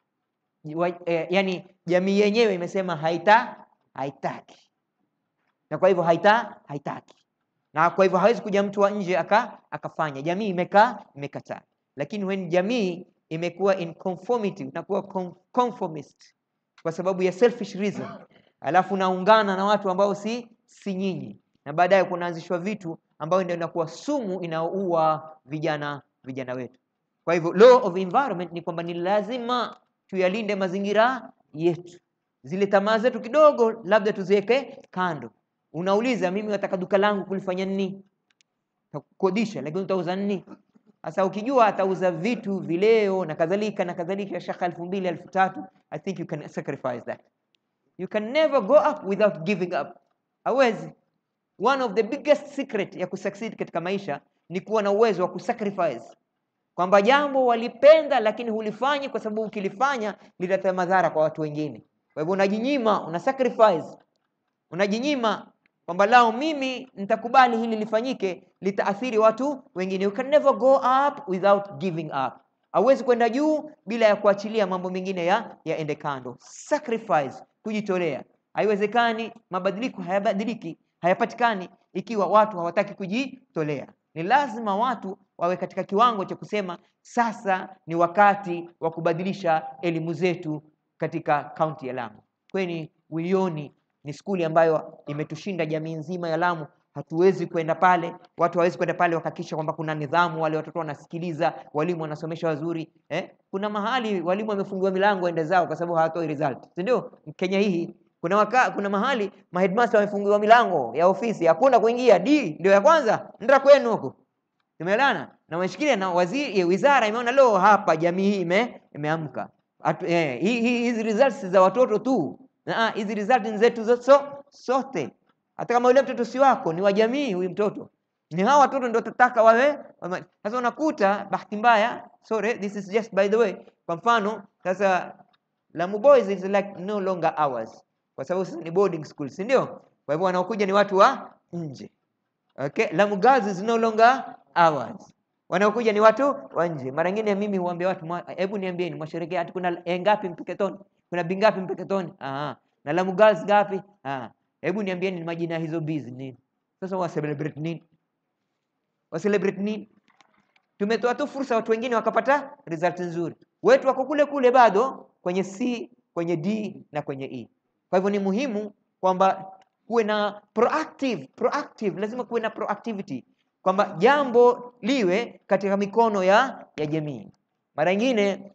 Wa- eh, yani jamii yenyewe imesema haita haitaki na kwa hivyo haita haitaki na kwa hivyo hawezi kuja mtu wa nje aka akafanya jamii imekaa imekataa lakini when jamii imekuwa in conformity unakuwa con- conformist kwa sababu ya selfish reason alafu unaungana na watu ambao si si nyinyi na baadaye kunaanzishwa vitu ambayo ndio inakuwa sumu inaoua vijana vijana wetu kwa hivyo law of environment ni kwamba ni lazima tuyalinde mazingira yetu zile tamaa zetu kidogo labda tuziweke kando unauliza mimi nataka duka langu kulifanya nini takukodisha lakini utauza nini sasa ukijua atauza vitu vileo na kadhalika na kadhalika shaka elfu mbili elfu tatu i think you can sacrifice that you can never go up without giving up hawezi one of the biggest secret ya kusucceed katika maisha ni kuwa na uwezo wa kusacrifice kwamba jambo walipenda lakini hulifanyi kwa sababu ukilifanya litaleta madhara kwa watu wengine kwa hivyo unajinyima una sacrifice unajinyima kwamba lao mimi nitakubali hili lifanyike litaathiri watu wengine you can never go up without giving up hauwezi kwenda juu bila ya kuachilia mambo mengine ya yaende kando sacrifice kujitolea haiwezekani mabadiliko hayabadiliki hayapatikani ikiwa watu hawataki kujitolea Ni lazima watu wawe katika kiwango cha kusema sasa ni wakati wa kubadilisha elimu zetu katika kaunti ya Lamu. Kweni Wioni ni skuli ambayo imetushinda jamii nzima ya Lamu. Hatuwezi kwenda pale, watu hawezi kwenda pale wakahakikisha kwamba kuna nidhamu, wale watoto wanasikiliza, walimu wanasomesha wazuri eh? Kuna mahali walimu wamefungiwa milango waende zao kwa sababu hawatoi result, si ndio? Kenya hii kuna waka, kuna mahali ma headmaster wamefungiwa milango ya ofisi, hakuna kuingia. D ndio ya kwanza, nenda kwenu huko. Tumeelewana? Na wameshikilia na waziri, wizara imeona leo hapa jamii hii ime, imeamka. Atu- eh, hii- hii- Hizi results za watoto tu, Ah, hizi results ni zetu zo- so, sote. Hata kama yule mtoto si wako, ni wa jamii huyu mtoto. Ni hawa watoto ndio tataka wawe. wame- Sasa unakuta bahati mbaya, sorry, this is just by the way. Kwa mfano sasa Lamu Boys is like no longer ours, kwa sababu sisi ni boarding school, si ndio? Kwa hivyo wanaokuja ni watu wa nje. Okay, Lamu Girls is no longer ours. Wanaokuja ni watu wa nje. Mara nyingine mimi huambia watu, mwa- hebu niambieni mwasherekea ati kuna e ngapi Mpeketoni? Kuna bi ngapi Mpeketoni? Ah, na Lamu Girls ngapi? Ah, hebu niambieni majina ya hizo bees nini? Sasa wa celebrate nini? Wa celebrate nini? Tumetoa tu fursa watu wengine wakapata result nzuri. Wetu wako kule kule bado kwenye C, kwenye D na kwenye E. Kwa hivyo ni muhimu kwamba kuwe na proactive, proactive, lazima kuwe na proactivity kwamba jambo liwe katika mikono ya ya jamii. Mara nyingine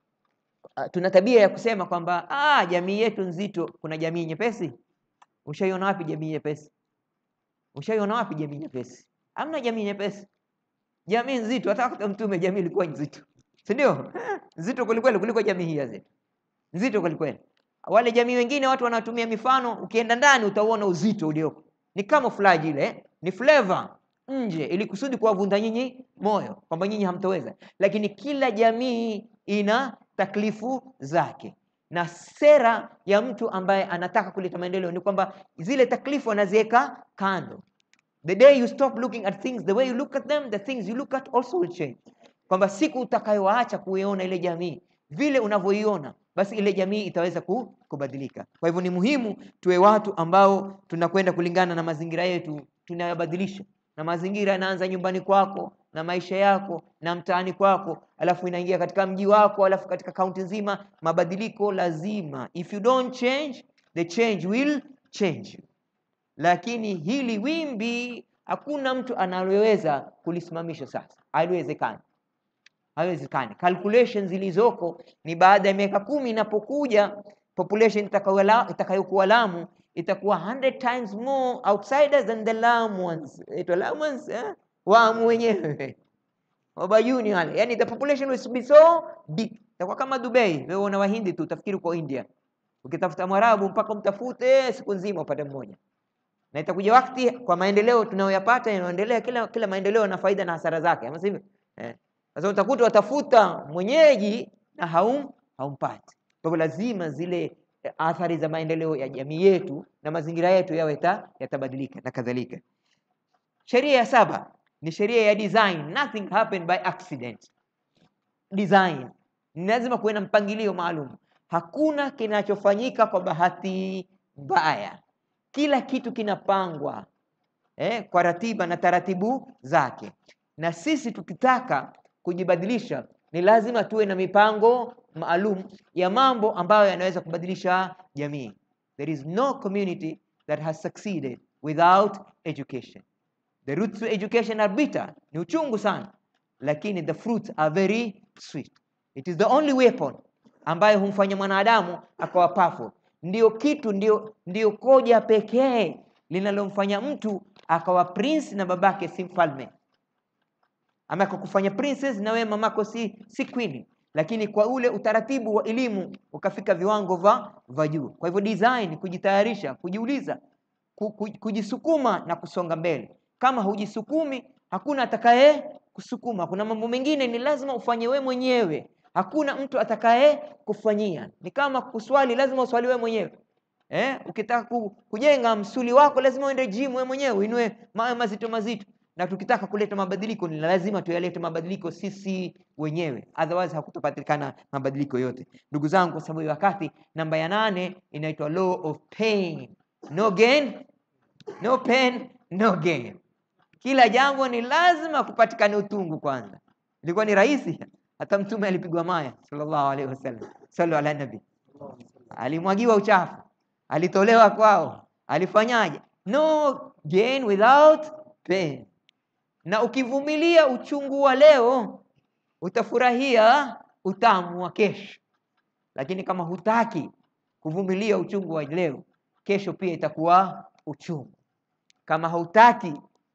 uh, tuna tabia ya kusema kwamba ah, jamii yetu nzito, kuna jamii nyepesi. Ushaiona wapi jamii nyepesi? Ushaiona wapi jamii nyepesi? Hamna jamii nyepesi jamii nzito. Hata wakati wa Mtume jamii ilikuwa nzito, si ndio? Nzito kwelikweli kuliko jamii hii ya zetu, nzito kwelikweli. Wale jamii wengine watu wanatumia mifano, ukienda ndani utauona uzito ulioko, ni camouflage ile, ni flavor nje, ili kusudi kuwavunda nyinyi moyo kwamba nyinyi hamtoweza. Lakini kila jamii ina taklifu zake na sera ya mtu ambaye anataka kuleta maendeleo ni kwamba zile taklifu anaziweka kando. The day you stop looking at things the way you look at them, the things you look at also will change. Kwamba siku utakayowaacha kuiona ile jamii vile unavyoiona, basi ile jamii itaweza ku- kubadilika. Kwa hivyo ni muhimu tuwe watu ambao tunakwenda kulingana na mazingira yetu, tunayabadilisha. Na mazingira yanaanza nyumbani kwako na maisha yako na mtaani kwako, alafu inaingia katika mji wako, alafu katika kaunti nzima. Mabadiliko lazima, if you don't change, the change will change you lakini hili wimbi hakuna mtu analoweza kulisimamisha sasa, haliwezekani, haiwezekani. Calculation zilizoko ni baada ya miaka kumi inapokuja population itakayola- itakayokuwa Lamu itakuwa 100 times more outsiders than the Lamuans. Itwa Lamuans eh? Waamu wenyewe Wabayuni wale, yani the population will be so big, itakuwa kama Dubai. Wewe una Wahindi tu utafikiri uko India, ukitafuta Mwarabu mpaka umtafute siku nzima upate mmoja na itakuja wakati kwa maendeleo tunayoyapata yanaendelea, kila kila maendeleo na faida na hasara zake, ama sivyo? Eh, sasa utakuta watafuta mwenyeji na haum haumpati. Kwa hivyo lazima zile eh, athari za maendeleo ya jamii yetu na mazingira yetu yawe ta- yatabadilika na kadhalika. Sheria ya saba ni sheria ya design. Nothing happened by accident. Design ni lazima kuwe na mpangilio maalum. Hakuna kinachofanyika kwa bahati mbaya, kila kitu kinapangwa eh, kwa ratiba na taratibu zake. Na sisi tukitaka kujibadilisha, ni lazima tuwe na mipango maalum ya mambo ambayo yanaweza kubadilisha jamii. There is no community that has succeeded without education. The roots to education are bitter, ni uchungu sana, lakini the fruits are very sweet. It is the only weapon ambayo humfanya mwanadamu akawa powerful. Ndio kitu, ndio, ndio koja pekee linalomfanya mtu akawa prince na babake si mfalme, ama akakufanya princess na wewe mamako si, si queen, lakini kwa ule utaratibu wa elimu ukafika viwango va vya juu. Kwa hivyo design, kujitayarisha, kujiuliza, ku- ku- kujisukuma na kusonga mbele. Kama hujisukumi, hakuna atakaye kusukuma. Kuna mambo mengine ni lazima ufanye we mwenyewe, hakuna mtu atakaye kufanyia. Ni kama kuswali, lazima uswali we mwenyewe. Eh, ukitaka ku- kujenga msuli wako lazima uende gym wewe mwenyewe uinue mawe mazito mazito. Na tukitaka kuleta mabadiliko ni lazima tuyalete mabadiliko sisi wenyewe, otherwise hakutapatikana mabadiliko yote. Ndugu zangu, kwa sababu ya wakati, namba ya nane inaitwa law of pain. No gain, no pain, no gain. kila jambo ni lazima kupatikane utungu kwanza. Ilikuwa ni rahisi, hata Mtume alipigwa maya sallallahu alaihi wasallam, sallu ala nabi, alimwagiwa uchafu, alitolewa kwao, alifanyaje? No gain without pain. Na ukivumilia uchungu wa leo utafurahia utamu wa kesho, lakini kama hutaki kuvumilia uchungu wa leo, kesho pia itakuwa uchungu. Kama hautaki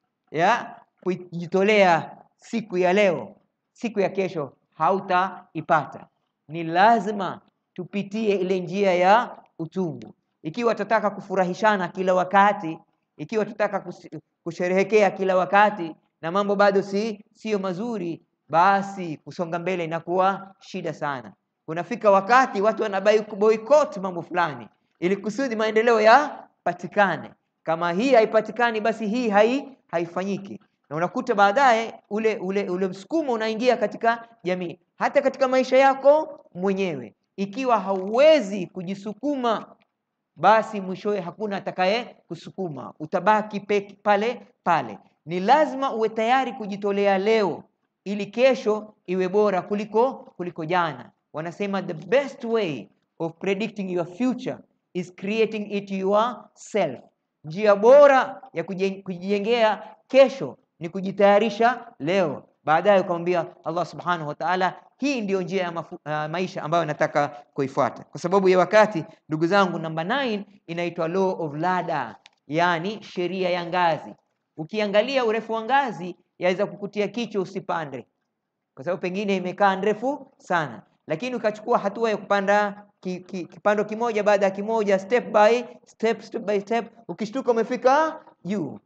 ya kujitolea siku ya leo, siku ya kesho hautaipata. Ni lazima tupitie ile njia ya utungu. Ikiwa tutataka kufurahishana kila wakati, ikiwa tutataka kus- kusherehekea kila wakati na mambo bado si sio mazuri, basi kusonga mbele inakuwa shida sana. Kunafika wakati watu wanabai boycott mambo fulani ili kusudi maendeleo yapatikane. Kama hii haipatikani, basi hii hai haifanyiki, na unakuta baadaye ule ule ule msukumo unaingia katika jamii, hata katika maisha yako mwenyewe. Ikiwa hauwezi kujisukuma, basi mwishowe hakuna atakaye kusukuma, utabaki peke pale pale. Ni lazima uwe tayari kujitolea leo ili kesho iwe bora kuliko kuliko jana. Wanasema the best way of predicting your future is creating it yourself. Njia bora ya kujen- kujijengea kesho ni kujitayarisha leo. Baadaye ukamwambia Allah subhanahu wa ta'ala, hii ndiyo njia ya mafu, uh, maisha ambayo nataka kuifuata. Kwa sababu ya wakati, ndugu zangu, namba 9 inaitwa law of ladder, yani sheria ya ngazi. Ukiangalia urefu wa ngazi yaweza kukutia kichwa usipande, kwa sababu pengine imekaa ndefu sana, lakini ukachukua hatua ya kupanda ki, ki, kipando kimoja baada ya kimoja, step by step, step by step, ukishtuka umefika juu.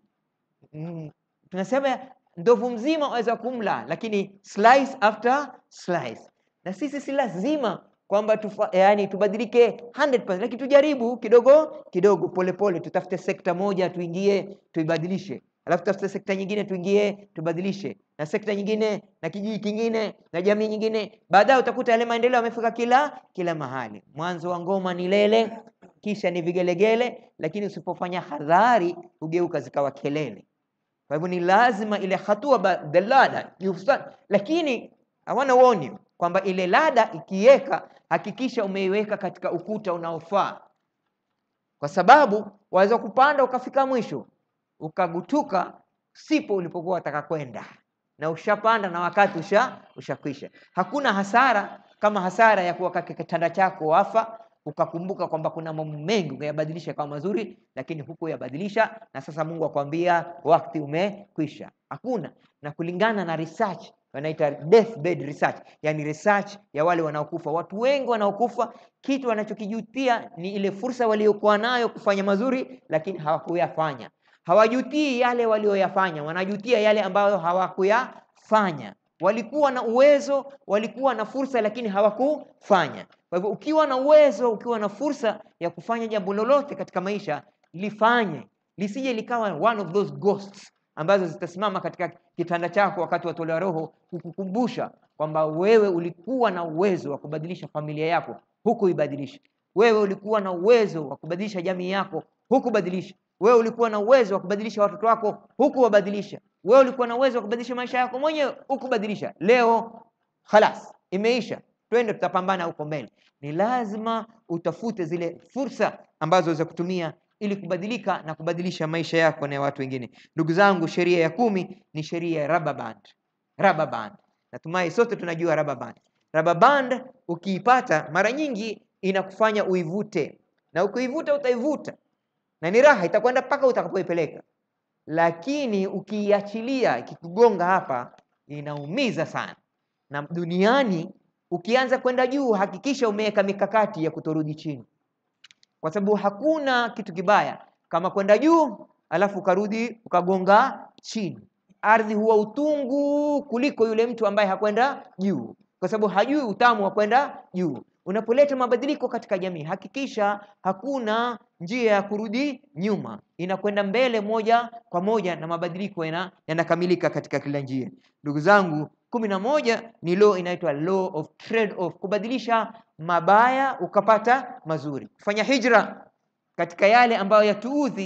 Mm, tunasema ndovu mzima waweza kumla, lakini slice after slice. Na sisi si lazima kwamba tufa, yani tubadilike 100%, lakini tujaribu kidogo kidogo, polepole, tutafute sekta moja tuingie, tuibadilishe alafu tutafute sekta nyingine tuingie tubadilishe, na sekta nyingine na kijiji kingine na jamii nyingine. Baadaye utakuta yale maendeleo yamefika kila kila mahali. Mwanzo wa ngoma ni lele, kisha ni vigelegele, lakini usipofanya hadhari hugeuka zikawa kelele. Kwa hivyo ni lazima ile hatua ba- the ladder you start, lakini I wanna warn you kwamba ile lada ikiweka, hakikisha umeiweka katika ukuta unaofaa, kwa sababu waweza kupanda ukafika mwisho ukagutuka sipo ulipokuwa wataka kwenda, na ushapanda na wakati usha ushakwisha. Hakuna hasara kama hasara ya kuwa katika kitanda chako wafa ukakumbuka kwamba kuna mambo mengi ungeyabadilisha kama mazuri, lakini hukuyabadilisha, na sasa Mungu akwambia wakati umekwisha. Hakuna. Na kulingana na research wanaita deathbed research, yani research ya wale wanaokufa. Watu wengi wanaokufa, kitu wanachokijutia ni ile fursa waliokuwa nayo kufanya mazuri, lakini hawakuyafanya. Hawajutii yale walioyafanya, wanajutia yale ambayo hawakuyafanya. Walikuwa na uwezo, walikuwa na fursa, lakini hawakufanya. Kwa hivyo ukiwa na uwezo, ukiwa na fursa ya kufanya jambo lolote katika maisha, lifanye, lisije likawa one of those ghosts ambazo zitasimama katika kitanda chako wakati watolewa roho, kukukumbusha kwamba wewe ulikuwa na uwezo wa kubadilisha familia yako, hukuibadilisha. Wewe ulikuwa na uwezo wa kubadilisha jamii yako, hukubadilisha. Wewe ulikuwa na uwezo wa kubadilisha watoto wako, hukuwabadilisha. Wewe ulikuwa na uwezo wa kubadilisha maisha yako mwenyewe, hukubadilisha. Leo khalas, imeisha, twende, tutapambana huko mbele. Ni lazima utafute zile fursa ambazo za kutumia ili kubadilika na kubadilisha maisha yako na ya watu wengine. Ndugu zangu, sheria ya kumi ni sheria ya rubber band. Rubber band, natumai sote tunajua rubber band. Rubber band ukiipata, mara nyingi inakufanya uivute, na ukiivuta utaivuta na ni raha, itakwenda mpaka utakapoipeleka, lakini ukiiachilia ikikugonga hapa, inaumiza sana. Na duniani ukianza kwenda juu, hakikisha umeweka mikakati ya kutorudi chini kwa sababu hakuna kitu kibaya kama kwenda juu alafu ukarudi ukagonga chini. Ardhi huwa utungu kuliko yule mtu ambaye hakwenda juu, kwa sababu hajui utamu wa kwenda juu. Unapoleta mabadiliko katika jamii, hakikisha hakuna njia ya kurudi nyuma, inakwenda mbele moja kwa moja, na mabadiliko yana- yanakamilika katika kila njia. Ndugu zangu, kumi na moja ni law inaitwa law of trade off, kubadilisha mabaya ukapata mazuri, kufanya hijra katika yale ambayo yatuudhi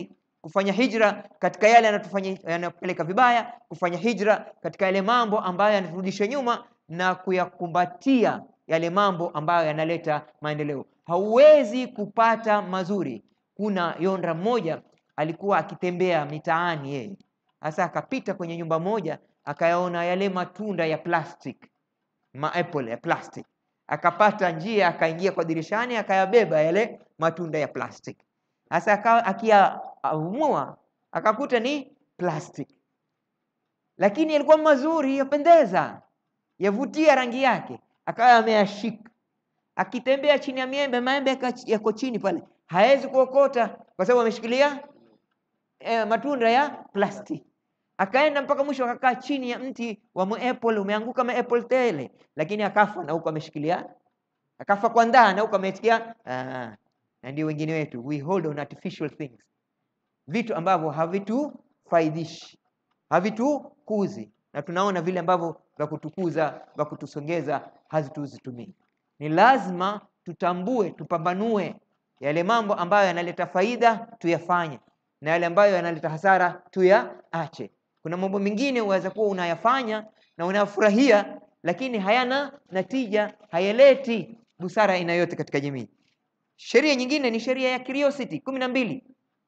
kufanya hijra katika yale yanatufanya yanapeleka vibaya, kufanya hijra katika yale mambo ambayo yanaturudisha nyuma na kuyakumbatia yale mambo ambayo yanaleta maendeleo. Hauwezi kupata mazuri. Kuna yondra mmoja alikuwa akitembea mitaani yeye, sasa akapita kwenye nyumba moja, akayaona yale matunda ya plastic, maapple ya plastic, akapata njia, akaingia kwa dirishani, akayabeba yale matunda ya plastic. Sasa akawa akiyaamua, akakuta ni plastic, lakini yalikuwa mazuri, yapendeza, yavutia rangi yake, akawa ameyashika akitembea chini ya miembe, maembe yaka- yako chini pale, hawezi kuokota kwa sababu ameshikilia eh, matunda ya plastiki. Akaenda mpaka mwisho, akakaa chini ya mti wa apple, umeanguka apple tele, lakini akafa na huko ameshikilia, akafa kwa ndaa na huko amesikia. Ah, na ndio wengine wetu, we hold on artificial things, vitu ambavyo havitufaidishi, havitukuzi, na tunaona vile ambavyo vya kutukuza, vya kutusongeza hazituzitumii. Ni lazima tutambue, tupambanue yale mambo ambayo yanaleta faida tuyafanye, na yale ambayo yanaleta hasara tuyaache. Kuna mambo mengine unaweza kuwa unayafanya na unayafurahia, lakini hayana natija, hayaleti busara aina yote katika jamii. Sheria nyingine ni sheria ya curiosity kumi na mbili.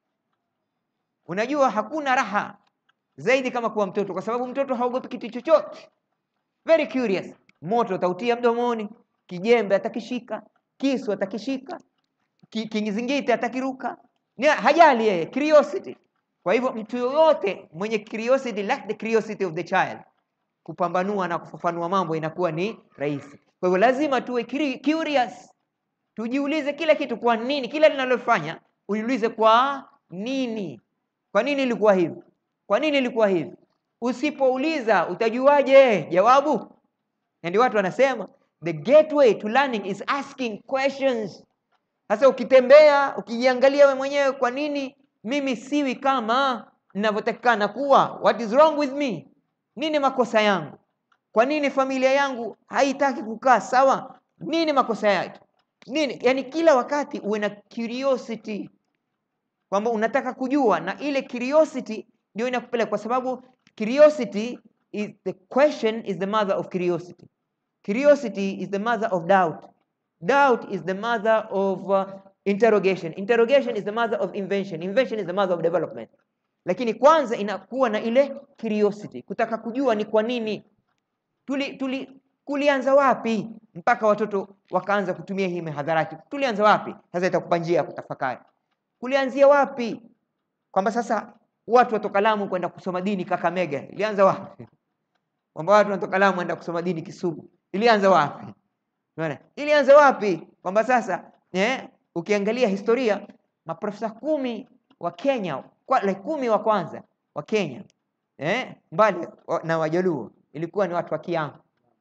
Unajua hakuna raha zaidi kama kuwa mtoto, kwa sababu mtoto haogopi kitu chochote, very curious. Moto atautia mdomoni, kijembe atakishika, kisu atakishika, ki- kingizingiti atakiruka, ni hajali yeye, curiosity. Kwa hivyo mtu yoyote mwenye curiosity, like the curiosity of the child, kupambanua na kufafanua mambo inakuwa ni rahisi. Kwa hivyo lazima tuwe curi- curious, tujiulize kila kitu, kwa nini, kila linalofanya ujiulize kwa nini. Kwa nini ilikuwa hivi? Kwa nini ilikuwa hivi? Usipouliza utajuaje jawabu? Na ndio watu wanasema the gateway to learning is asking questions. Sasa ukitembea ukijiangalia we mwenyewe, kwa nini mimi siwi kama ninavyotakikana kuwa? What is wrong with me? Nini makosa yangu? Kwa nini familia yangu haitaki kukaa sawa? Nini makosa yake? Nini? Yani kila wakati uwe na curiosity kwamba unataka kujua, na ile curiosity ndio inakupeleka, kwa sababu curiosity is the question is the mother of curiosity. Curiosity is the mother of doubt. Doubt is the mother of uh, interrogation. Interrogation is the mother of invention. Invention is the mother of development. Lakini kwanza inakuwa na ile curiosity, kutaka kujua ni kwa nini tuli, tuli kulianza wapi mpaka watoto wakaanza kutumia hii mihadharati. Tulianza wapi? Sasa itakupa njia ya kutafakari. Kulianzia wapi? Kwamba sasa watu watoka Lamu kwenda kusoma dini Kakamega, ilianza wapi? Kwamba watu wanatoka Lamu kwenda kusoma dini Kisumu, ilianza wapi? Unaona? Ilianza wapi? Kwamba sasa eh, ukiangalia historia maprofesa kumi wa Kenya kwa, like kumi wa kwanza wa Kenya eh, mbali wa, na Wajaluo ilikuwa ni watu wa Kiamu.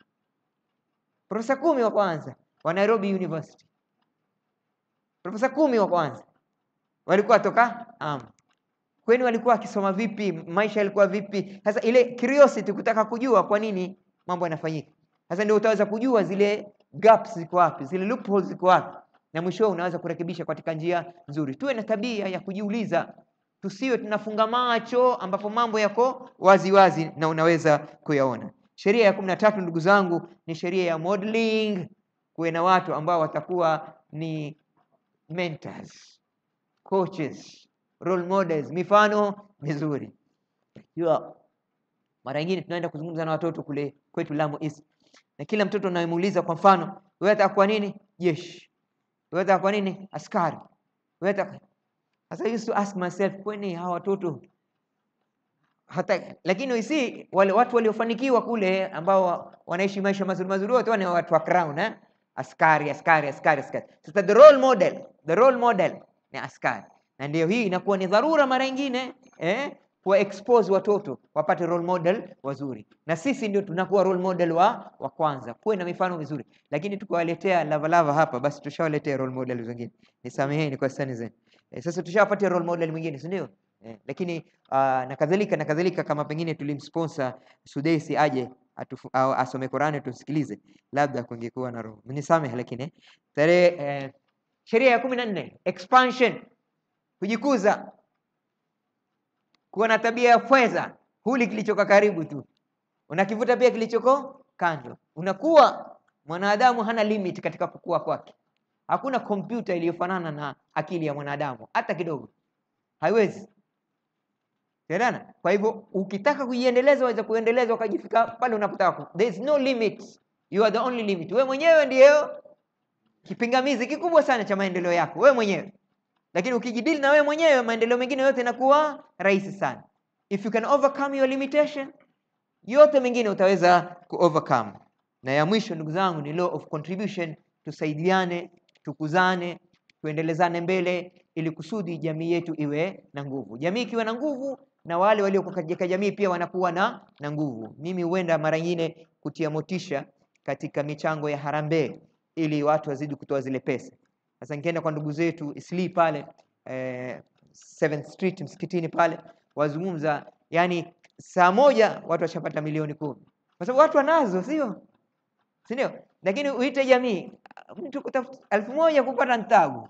Profesa kumi wa kwanza wa Nairobi University, profesa kumi wa kwanza walikuwa toka Amu. Kwani walikuwa wakisoma vipi? Maisha yalikuwa vipi? Sasa ile curiosity, kutaka kujua kwa nini mambo yanafanyika. Sasa ndio utaweza kujua zile gaps ziko wapi, zile loopholes ziko wapi, na mwisho unaweza kurekebisha katika njia nzuri. Tuwe na tabia ya kujiuliza, tusiwe tunafunga macho ambapo mambo yako wazi wazi na unaweza kuyaona. Sheria ya kumi na tatu ndugu zangu ni sheria ya modeling. Kuwe na watu ambao watakuwa ni mentors, coaches, role models, mifano mizuri. Jua mara nyingine tunaenda kuzungumza na watoto kule kwetu Lamu East, na kila mtoto unayemuuliza, kwa mfano, wewe unataka kuwa nini? Jeshi. Wewe unataka kuwa nini? Askari. Wewe unataka sasa, I used to ask myself, kwani hawa watoto hata lakini we see wale watu waliofanikiwa kule ambao wanaishi maisha mazuri mazuri wote wana watu wa crown eh? Askari, askari, askari, askari. Sasa the role model, the role model ni askari, na ndio hii inakuwa ni dharura mara nyingine eh? kuwa expose watoto wapate role model wazuri, na sisi ndio tunakuwa role model wa, wa kwanza. Kuwe na mifano mizuri, lakini tukiwaletea lavalava hapa, basi tushawaletea role model wengine. Nisameheni kwa sani zenu. Eh, sasa tushawapatia role model mwingine, si ndio? Eh, lakini uh, na kadhalika na kadhalika, kama pengine tulimsponsor Sudesi aje atufu, au asome Qur'ani tusikilize, labda kungekuwa na roho. Mnisamehe, lakini eh, tarehe eh, sheria ya kumi na nne expansion, kujikuza. kuwa na tabia ya fweza, huli kilichoka karibu tu, unakivuta pia kilichoko kando. Unakuwa mwanadamu hana limit katika kukua kwake. Hakuna kompyuta iliyofanana na akili ya mwanadamu hata kidogo, haiwezi Unaelewana? Kwa hivyo ukitaka kuiendeleza waweza kuendeleza ukajifika pale unapotaka. There is no limit. You are the only limit. Wewe mwenyewe ndiyo kipingamizi kikubwa sana cha maendeleo yako, wewe mwenyewe. Lakini ukijidili na wewe mwenyewe, maendeleo mengine yote yanakuwa rahisi sana. If you can overcome your limitation, yote mengine utaweza ku overcome. Na ya mwisho, ndugu zangu, ni law of contribution. Tusaidiane, tukuzane, tuendelezane mbele ili kusudi jamii yetu iwe na nguvu. Jamii ikiwa na nguvu, na wale walio katika jamii pia wanakuwa na na nguvu. Mimi huenda mara nyingine kutia motisha katika michango ya harambee ili watu wazidi kutoa zile pesa. Sasa nikienda kwa ndugu zetu Isli pale eh, 7th Street msikitini pale wazungumza, yani saa moja watu washapata milioni kumi kwa sababu watu wanazo, sio si ndio? Lakini uite jamii, mtu kutafuta elfu moja kupata ntagu.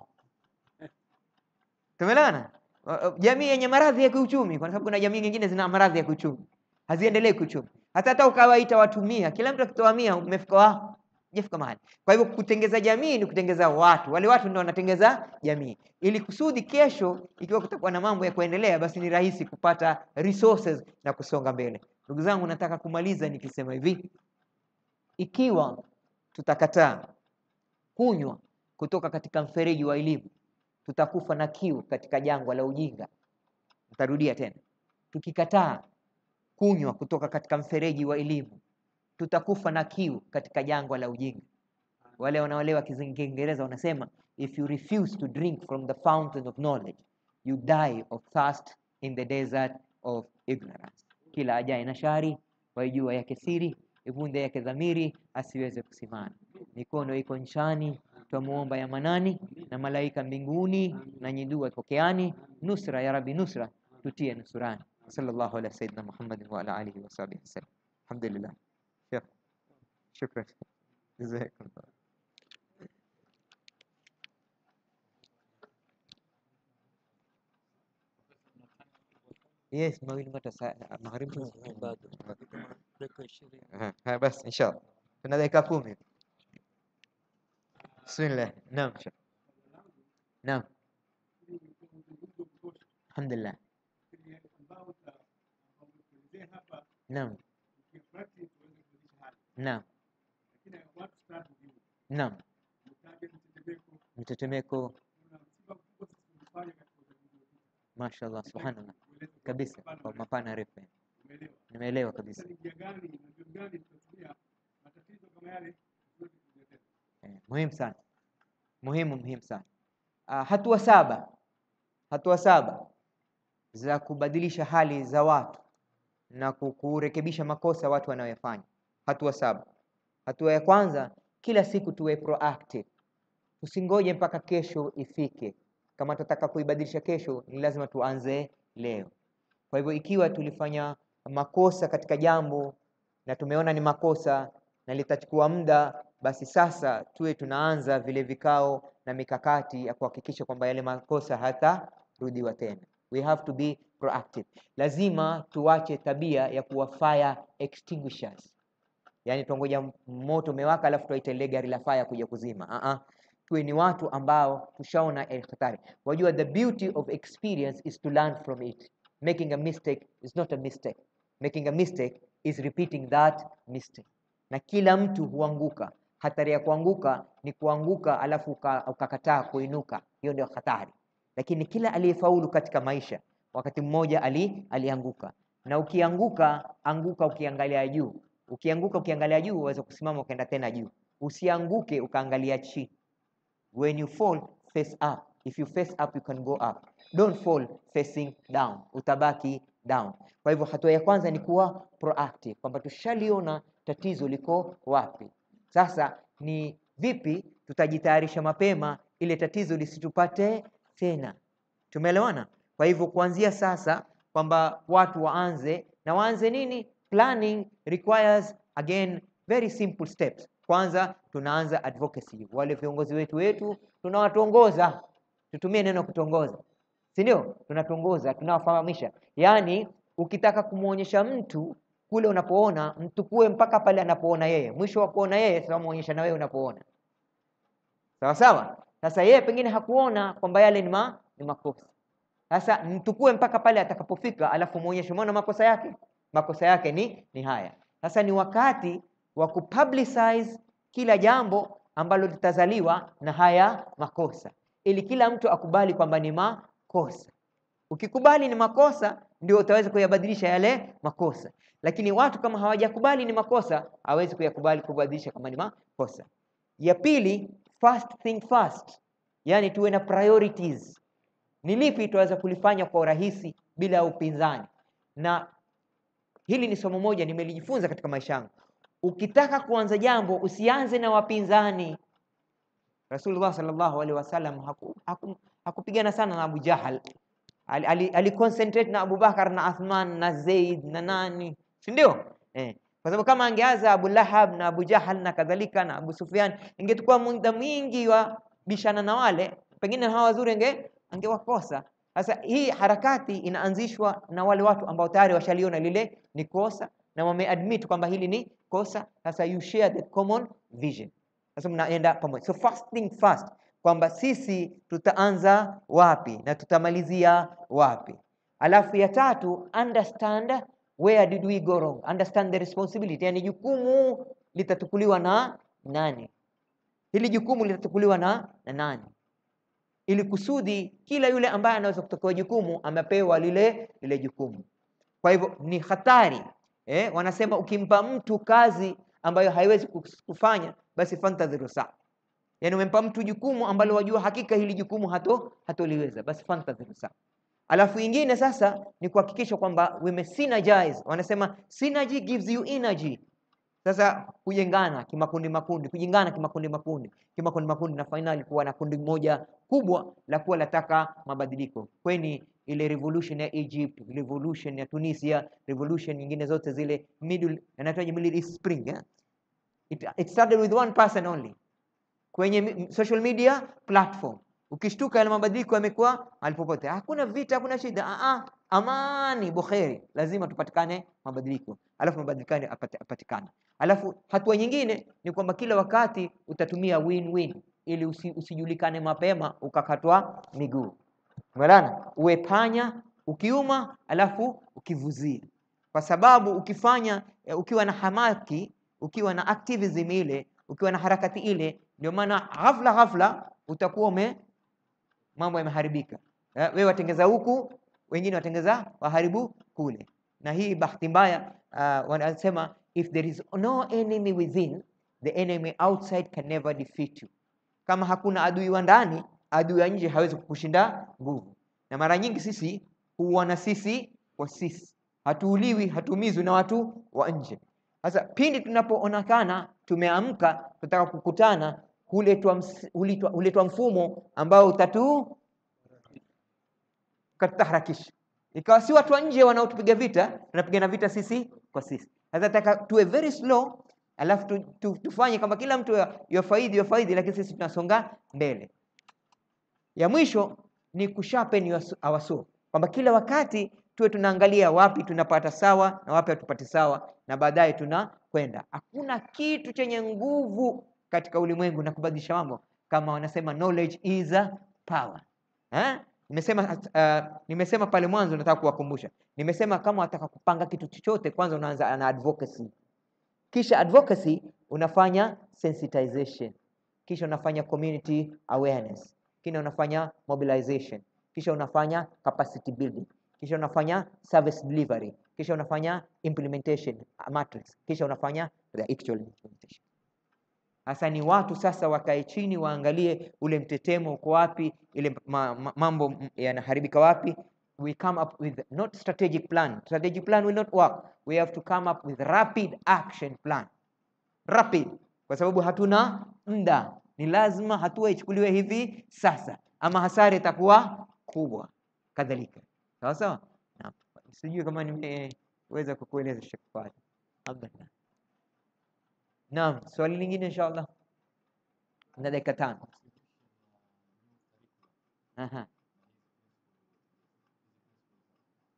Tumeelewana? Jamii yenye maradhi ya kiuchumi, kwa sababu kuna jamii nyingine zina maradhi ya kiuchumi, haziendelee kiuchumi. Hata hata ukawaita watu mia, kila mtu akitoa mia, umefika wa jefika mahali. Kwa hivyo kutengeza jamii ni kutengeza watu, wale watu ndio wanatengeza jamii, ili kusudi kesho, ikiwa kutakuwa na mambo ya kuendelea, basi ni rahisi kupata resources na kusonga mbele. Ndugu zangu, nataka kumaliza nikisema hivi, ikiwa tutakataa kunywa kutoka katika mfereji wa elimu, tutakufa na kiu katika jangwa la ujinga. Nitarudia tena, tukikataa kunywa kutoka katika mfereji wa elimu, tutakufa na kiu katika jangwa la ujinga. Wale wanaoelewa Kiingereza wanasema if you refuse to drink from the fountain of knowledge you die of thirst in the desert of ignorance. Kila ajaye na shari waijua yake siri, ivunde yake dhamiri, asiweze kusimama. Mikono iko nchani, twamuomba ya manani, na malaika mbinguni, na nyidua pokeani. Nusra ya Rabbi, nusra tutie nusurani. Sallallahu ala sayyidina Muhammadin wa ala alihi wa sahbihi wasallam. Alhamdulillah. Shukran. Jazakumullah. Yes, mawili matasa magharibi bado dakika ishirini. Haya basi inshallah. Tuna dakika kumi. Bismillah. Naam. Sheikh. Naam. Alhamdulillah. Naam. Naam. Naam. Mtetemeko. Mashallah, subhanallah. Kabisa kwa mapana refu. Nimeelewa kabisa. Eh, muhimu sana. Muhimu muhimu sana. Ah, hatua saba. Hatua saba za kubadilisha hali za watu na ku- kurekebisha makosa watu wanayoyafanya. Hatua saba. Hatua ya kwanza, kila siku tuwe proactive. Tusingoje mpaka kesho ifike. Kama tunataka kuibadilisha kesho, ni lazima tuanze leo. Kwa hivyo ikiwa tulifanya makosa katika jambo na tumeona ni makosa na litachukua muda, basi sasa tuwe tunaanza vile vikao na mikakati ya kuhakikisha kwamba yale makosa hatarudiwa tena. We have to be proactive. Lazima tuache tabia ya kuwa fire extinguishers, yaani tuangoja moto umewaka alafu tuwaite lile gari la fire kuja kuzima. Uh -uh. Tuwe ni watu ambao tushaona eh, hatari. Wajua, the beauty of experience is to learn from it. Making a mistake is not a mistake. Making a mistake is repeating that mistake. Na kila mtu huanguka. Hatari ya kuanguka ni kuanguka alafu uka- ukakataa kuinuka, hiyo ndio hatari. Lakini kila aliyefaulu katika maisha wakati mmoja ali, alianguka. Na ukianguka, anguka ukiangalia juu. Ukianguka ukiangalia juu, waweza kusimama ukaenda tena juu. Usianguke ukaangalia chini. When you fall, face up. If you face up, you can go up. Don't fall facing down. Utabaki down. Kwa hivyo hatua ya kwanza ni kuwa proactive, kwamba tushaliona tatizo liko wapi. Sasa ni vipi tutajitayarisha mapema ile tatizo lisitupate tena. Tumeelewana? Kwa hivyo kuanzia sasa kwamba watu waanze na waanze nini? Planning requires again very simple steps. Kwanza tunaanza advocacy. Wale viongozi wetu wetu tunawatuongoza, tutumie neno kutongoza, si ndio? Tunatongoza, tunawafahamisha. Yaani ukitaka kumwonyesha mtu kule unapoona, mtukue mpaka pale anapoona yeye. Mwisho wa kuona yeye, sasa muonyesha na wewe unapoona. Sawa sawa. Sasa yeye pengine hakuona kwamba yale ni, ma, ni makosa. Sasa mtukue mpaka pale atakapofika, alafu muonyeshe, umeona makosa yake, makosa yake ni ni haya. Sasa ni wakati wa kupublicize kila jambo ambalo litazaliwa na haya makosa, ili kila mtu akubali kwamba ni makosa. Ukikubali ni makosa, ndio utaweza kuyabadilisha yale makosa, lakini watu kama hawajakubali ni makosa, hawezi kuyakubali kubadilisha kama ni makosa. Ya pili, first think fast, yaani tuwe na priorities. Ni lipi tunaweza kulifanya kwa urahisi bila ya upinzani? Na hili ni somo moja nimelijifunza katika maisha yangu. Ukitaka kuanza jambo usianze na wapinzani. Rasulullah sallallahu alaihi wasallam haku, haku, hakupigana sana na Abu Jahal, ali, ali, ali concentrate na Abu Bakar na Athman na Zaid na nani, si ndio? Eh, kwa sababu kama angeanza Abu Lahab na Abu Jahal na kadhalika na Abu Sufyan, ingechukua muda mwingi wa bishana na wale, pengine hawa wazuri ange angewakosa. Sasa hii harakati inaanzishwa na wale watu ambao tayari washaliona lile ni kosa na wameadmit kwamba hili ni kosa. Sasa you share the common vision, sasa mnaenda pamoja. So first thing first, kwamba sisi tutaanza wapi na tutamalizia wapi. Alafu ya tatu, understand where did we go wrong, understand the responsibility, yani jukumu litatukuliwa na nani, hili jukumu litatukuliwa na, na nani ili kusudi kila yule ambaye anaweza kutokewa jukumu amepewa lile lile jukumu. Kwa hivyo ni hatari eh, wanasema ukimpa mtu kazi ambayo haiwezi kufanya basi fantadhiru saa, yaani umempa mtu jukumu ambalo wajua hakika hili jukumu hato hatoliweza, basi fantadhiru saa. Alafu ingine sasa ni kuhakikisha kwamba we synergize, wanasema synergy gives you energy. Sasa kujengana kimakundi makundi, kujengana kimakundi makundi, kimakundi makundi, na finali kuwa na kundi moja kubwa la kuwa lataka mabadiliko. Kweni ile revolution ya Egypt, revolution ya Tunisia, revolution nyingine zote zile middle, yanatoaje Middle East Spring eh? It, it started with one person only kwenye social media platform. Ukishtuka yale mabadiliko yamekuwa alipopote, hakuna vita, hakuna shida, ah amani, bukheri, lazima tupatikane mabadiliko, alafu mabadiliko apate, apatikane. Alafu hatua nyingine ni kwamba kila wakati utatumia win-win ili usi, usijulikane mapema ukakatwa miguu. Umeelewana? Uwe panya ukiuma, alafu ukivuzia, kwa sababu ukifanya ukiwa na hamaki, ukiwa na activism ile, ukiwa na harakati ile, ndio maana ghafla ghafla utakuwa ume mambo yameharibika. Wewe watengeza huku, wengine watengeza waharibu kule, na hii bahati mbaya uh, wanasema if there is no enemy within the enemy outside can never defeat you. Kama hakuna adui wa ndani, adui wa nje hawezi kukushinda nguvu. Na mara nyingi sisi huona sisi kwa sisi, hatuuliwi, hatuumizwi na watu wa nje. Sasa pindi tunapoonekana tumeamka, tunataka kukutana, huletwa huletwa mfumo ambao utatu ukatutaharakisha, ikawa si watu wa nje wanaotupiga vita, tunapigana vita sisi kwa sisi. Sasa nataka tuwe very slow, alafu tu, tu, tufanye kama kila mtu yafaidi yafaidi, lakini sisi tunasonga mbele. Ya mwisho ni kusharpen our saw, kwamba kila wakati tuwe tunaangalia wapi tunapata sawa na wapi hatupati sawa, na baadaye tunakwenda. Hakuna kitu chenye nguvu katika ulimwengu na kubadilisha mambo kama wanasema knowledge is a power eh? Nimesema uh, nimesema pale mwanzo, nataka kuwakumbusha, nimesema kama wataka kupanga kitu chochote, kwanza unaanza na advocacy, kisha advocacy unafanya sensitization, kisha unafanya community awareness, kisha unafanya mobilization, kisha unafanya capacity building, kisha unafanya service delivery, kisha unafanya implementation matrix, kisha unafanya the actual implementation. Hasa ni watu sasa wakae chini waangalie ule mtetemo uko wapi, ile ma, ma, mambo yanaharibika wapi. We come up with not strategic plan. Strategic plan will not work. We have to come up with rapid action plan. Rapid, kwa sababu hatuna muda, ni lazima hatua ichukuliwe hivi sasa, ama hasara itakuwa kubwa. Kadhalika, sawa sawa. Sijui kama nimeweza kukueleza Sheikh Fadhil. Alhamdulillah. Naam, swali lingine inshallah, na dakika tano. Aha.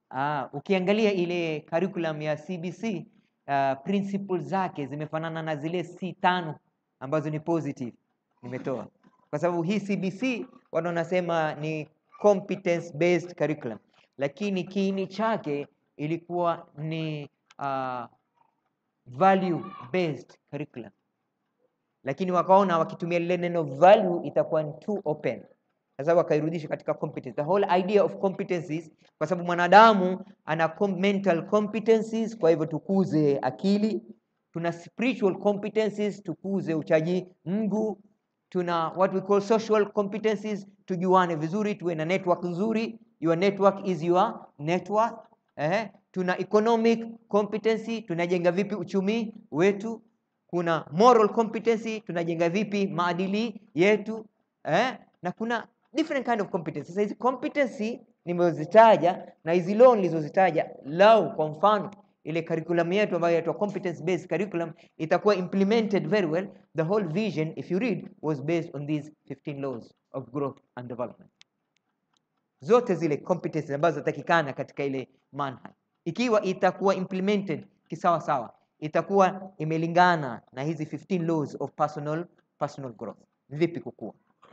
Ah, ukiangalia ile curriculum ya CBC uh, principles zake zimefanana na zile C tano ambazo ni positive nimetoa, kwa sababu hii CBC watu wanasema ni competence based curriculum, lakini kiini chake ilikuwa ni uh, value based curriculum, lakini wakaona wakitumia lile neno value itakuwa ni too open sasa wakairudisha katika competence. The whole idea of competencies, kwa sababu mwanadamu ana com mental competencies, kwa hivyo tukuze akili. Tuna spiritual competencies, tukuze uchaji Mungu. Tuna what we call social competencies, tujuane vizuri, tuwe na network nzuri. Your network is your network. Eh, tuna economic competency, tunajenga vipi uchumi wetu. Kuna moral competency, tunajenga vipi maadili yetu. Eh, na kuna different kind of competence. Sasa hizi competency nimezitaja na hizi law nilizozitaja, lau kwa mfano ile curriculum yetu ambayo inaitwa competence based curriculum itakuwa implemented very well. The whole vision if you read was based on these 15 laws of growth and development. Zote zile competencies ambazo zinatakikana katika ile manhaj, ikiwa itakuwa implemented kisawa sawa, itakuwa imelingana na hizi 15 laws of personal personal growth. Vipi kukua?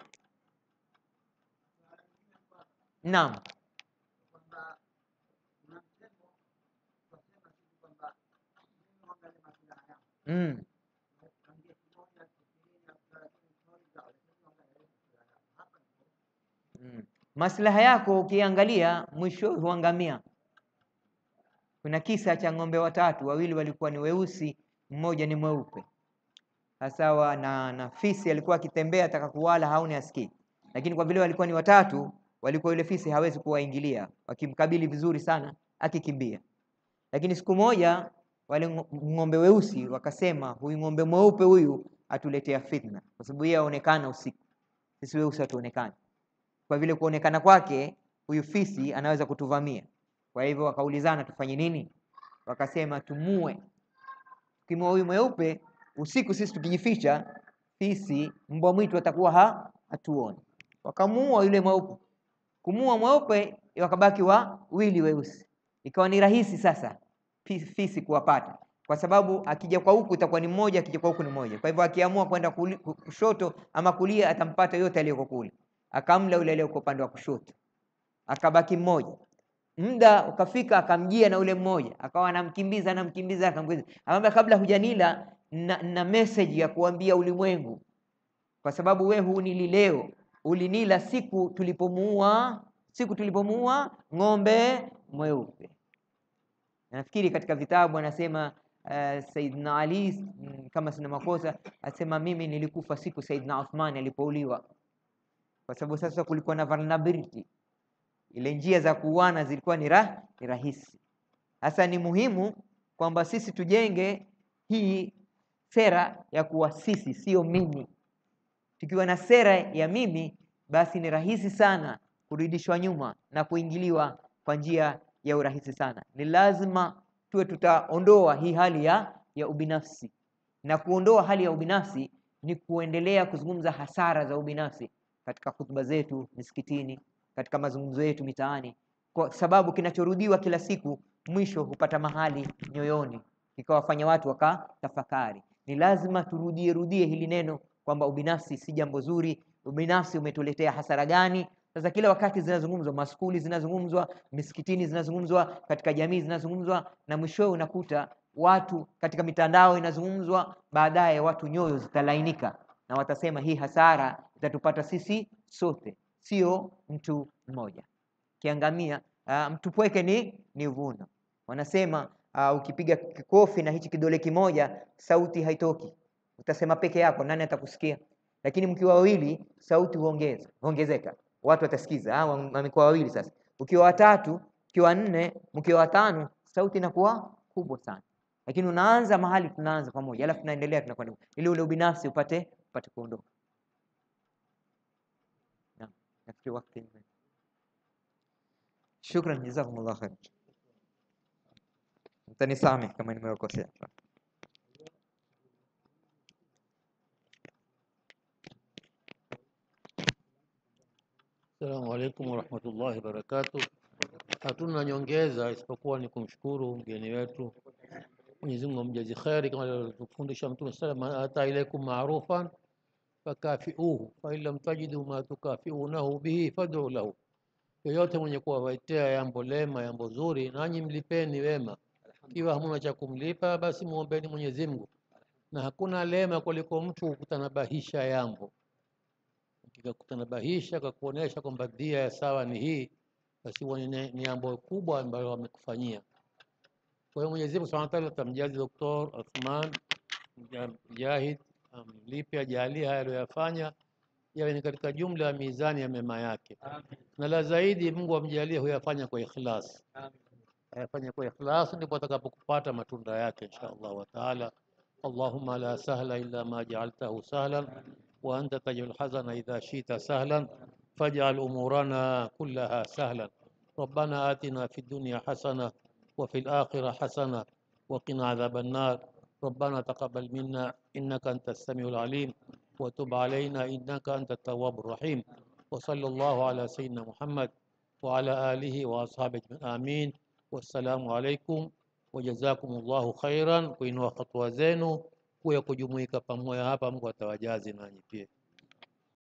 Naam. Mm. Mm. Maslaha yako ukiangalia mwisho huangamia. Kuna kisa cha ng'ombe watatu, wawili walikuwa ni weusi, mmoja ni mweupe. Sasa wa- na, na fisi alikuwa akitembea ataka kuwala hauni asikii, lakini kwa vile walikuwa ni watatu, walikuwa yule fisi hawezi kuwaingilia, wakimkabili vizuri sana akikimbia. Lakini siku moja wale ngo- ng'ombe weusi wakasema, huyu ng'ombe mweupe huyu atuletea fitna, kwa sababu yeye aonekana usiku, sisi weusi hatuonekani. Kwa vile kuonekana kwake huyu fisi anaweza kutuvamia. Kwa hivyo wakaulizana tufanye nini? Wakasema tumue. Tukimua huyu mweupe usiku, sisi tukijificha, fisi mbwa mwitu atakuwa ha hatuoni. Wakamuua yule mweupe. Kumuua mweupe, wakabaki wawili weusi. Ikawa ni rahisi sasa fi- fisi kuwapata, kwa sababu akija kwa huku itakuwa ni mmoja, akija kwa huku ni mmoja. Kwa hivyo akiamua kwenda kuli- ku- kushoto ama kulia, atampata yote aliyoko kule. Akamla yule aliyoko upande wa kushoto, akabaki mmoja. Muda ukafika, akamjia na ule mmoja, akawa anamkimbiza anamkimbiza, akamkimbiza. Akamwambia, kabla hujanila na, na message ya kuambia ulimwengu, kwa sababu we hunili leo, ulinila siku tulipomuua siku tulipomuua ng'ombe mweupe. Na nafikiri katika vitabu anasema uh, Saidna Ali mm, kama sina makosa, asema mimi nilikufa siku Saidna Uthman alipouliwa, kwa sababu sasa kulikuwa na vulnerability, ile njia za kuuana zilikuwa ni, rah, ni rahisi. Sasa ni muhimu kwamba sisi tujenge hii sera ya kuwa sisi, sio mimi. Tukiwa na sera ya mimi, basi ni rahisi sana kurudishwa nyuma na kuingiliwa kwa njia ya urahisi sana. Ni lazima tuwe tutaondoa hii hali ya, ya ubinafsi, na kuondoa hali ya ubinafsi ni kuendelea kuzungumza hasara za ubinafsi katika hutuba zetu misikitini, katika mazungumzo yetu mitaani, kwa sababu kinachorudiwa kila siku mwisho hupata mahali nyoyoni, ikawafanya watu wakatafakari. Ni lazima turudie rudie hili neno kwamba ubinafsi si jambo zuri, ubinafsi umetuletea hasara gani? Sasa kila wakati zinazungumzwa, maskuli zinazungumzwa, misikitini zinazungumzwa, katika jamii zinazungumzwa, na mwishowe unakuta watu katika mitandao inazungumzwa, baadaye watu nyoyo zitalainika na watasema hii hasara itatupata sisi sote, sio mtu mmoja. Kiangamia uh, mtu pweke ni ni vuno. Wanasema uh, ukipiga kikofi na hichi kidole kimoja sauti haitoki, utasema peke yako, nani atakusikia? Lakini mkiwa wawili sauti huongeza huongezeka, watu watasikiza. Ah, wamekuwa wawili sasa. Ukiwa watatu, ukiwa nne, mkiwa watano, sauti inakuwa kubwa sana. Lakini unaanza mahali tunaanza pamoja, alafu tunaendelea tunakwenda ili ule ubinafsi upate upate kuondoka. Naam, nafikiri wakati ume- Shukran, jazakumullah khair. Mtanisamehe kama nimewakosea. السلام عليكم ورحمة الله وبركاته Hatuna nyongeza isipokuwa ni kumshukuru mgeni wetu. Mwenyezi Mungu amjazi kheri kama alivyotufundisha Mtume sallam, ata ilaikum marufan fakafiuhu fa in lam tajidu ma tukafiunahu bihi fad'u lahu, yoyote mwenye kuwawaitea jambo lema, jambo zuri, nanyi mlipeni wema. Ikiwa hamuna cha kumlipa, basi muombeni Mwenyezi Mungu, na hakuna lema kuliko mtu kukutanabahisha jambo kikakutanabahisha kakuonesha kwamba dhia ya sawa ni hii, basi huwa ni ni jambo kubwa ambalo wamekufanyia. Kwa hiyo Mwenyezi Mungu Subhanahu wa Ta'ala atamjazi Dr. Athman Mujahid, amlipe ajalie haya aliyoyafanya yawe ni katika jumla ya mizani ya mema yake, na la zaidi Mungu amjalie huyafanya kwa ikhlas, ayafanya kwa ikhlas, ndipo atakapokupata matunda yake insha Allah wa taala. Allahumma la sahla illa ma ja'altahu sahlan wa anta taj'al hazana idha shi'ta sahlan faj'al umurana kullaha sahlan. ربنا آتنا في الدنيا حسنة وفي الآخرة حسنة وقنا عذاب النار ربنا تقبل منا إنك أنت السميع العليم وتب علينا إنك أنت التواب الرحيم وصلى الله على سيدنا محمد وعلى آله وأصحابه أجمعين آمين والسلام عليكم وجزاكم الله خيرا kuinua hatua zenu kuya kujumuika pamoja hapa Mungu atawajazi nanyi pia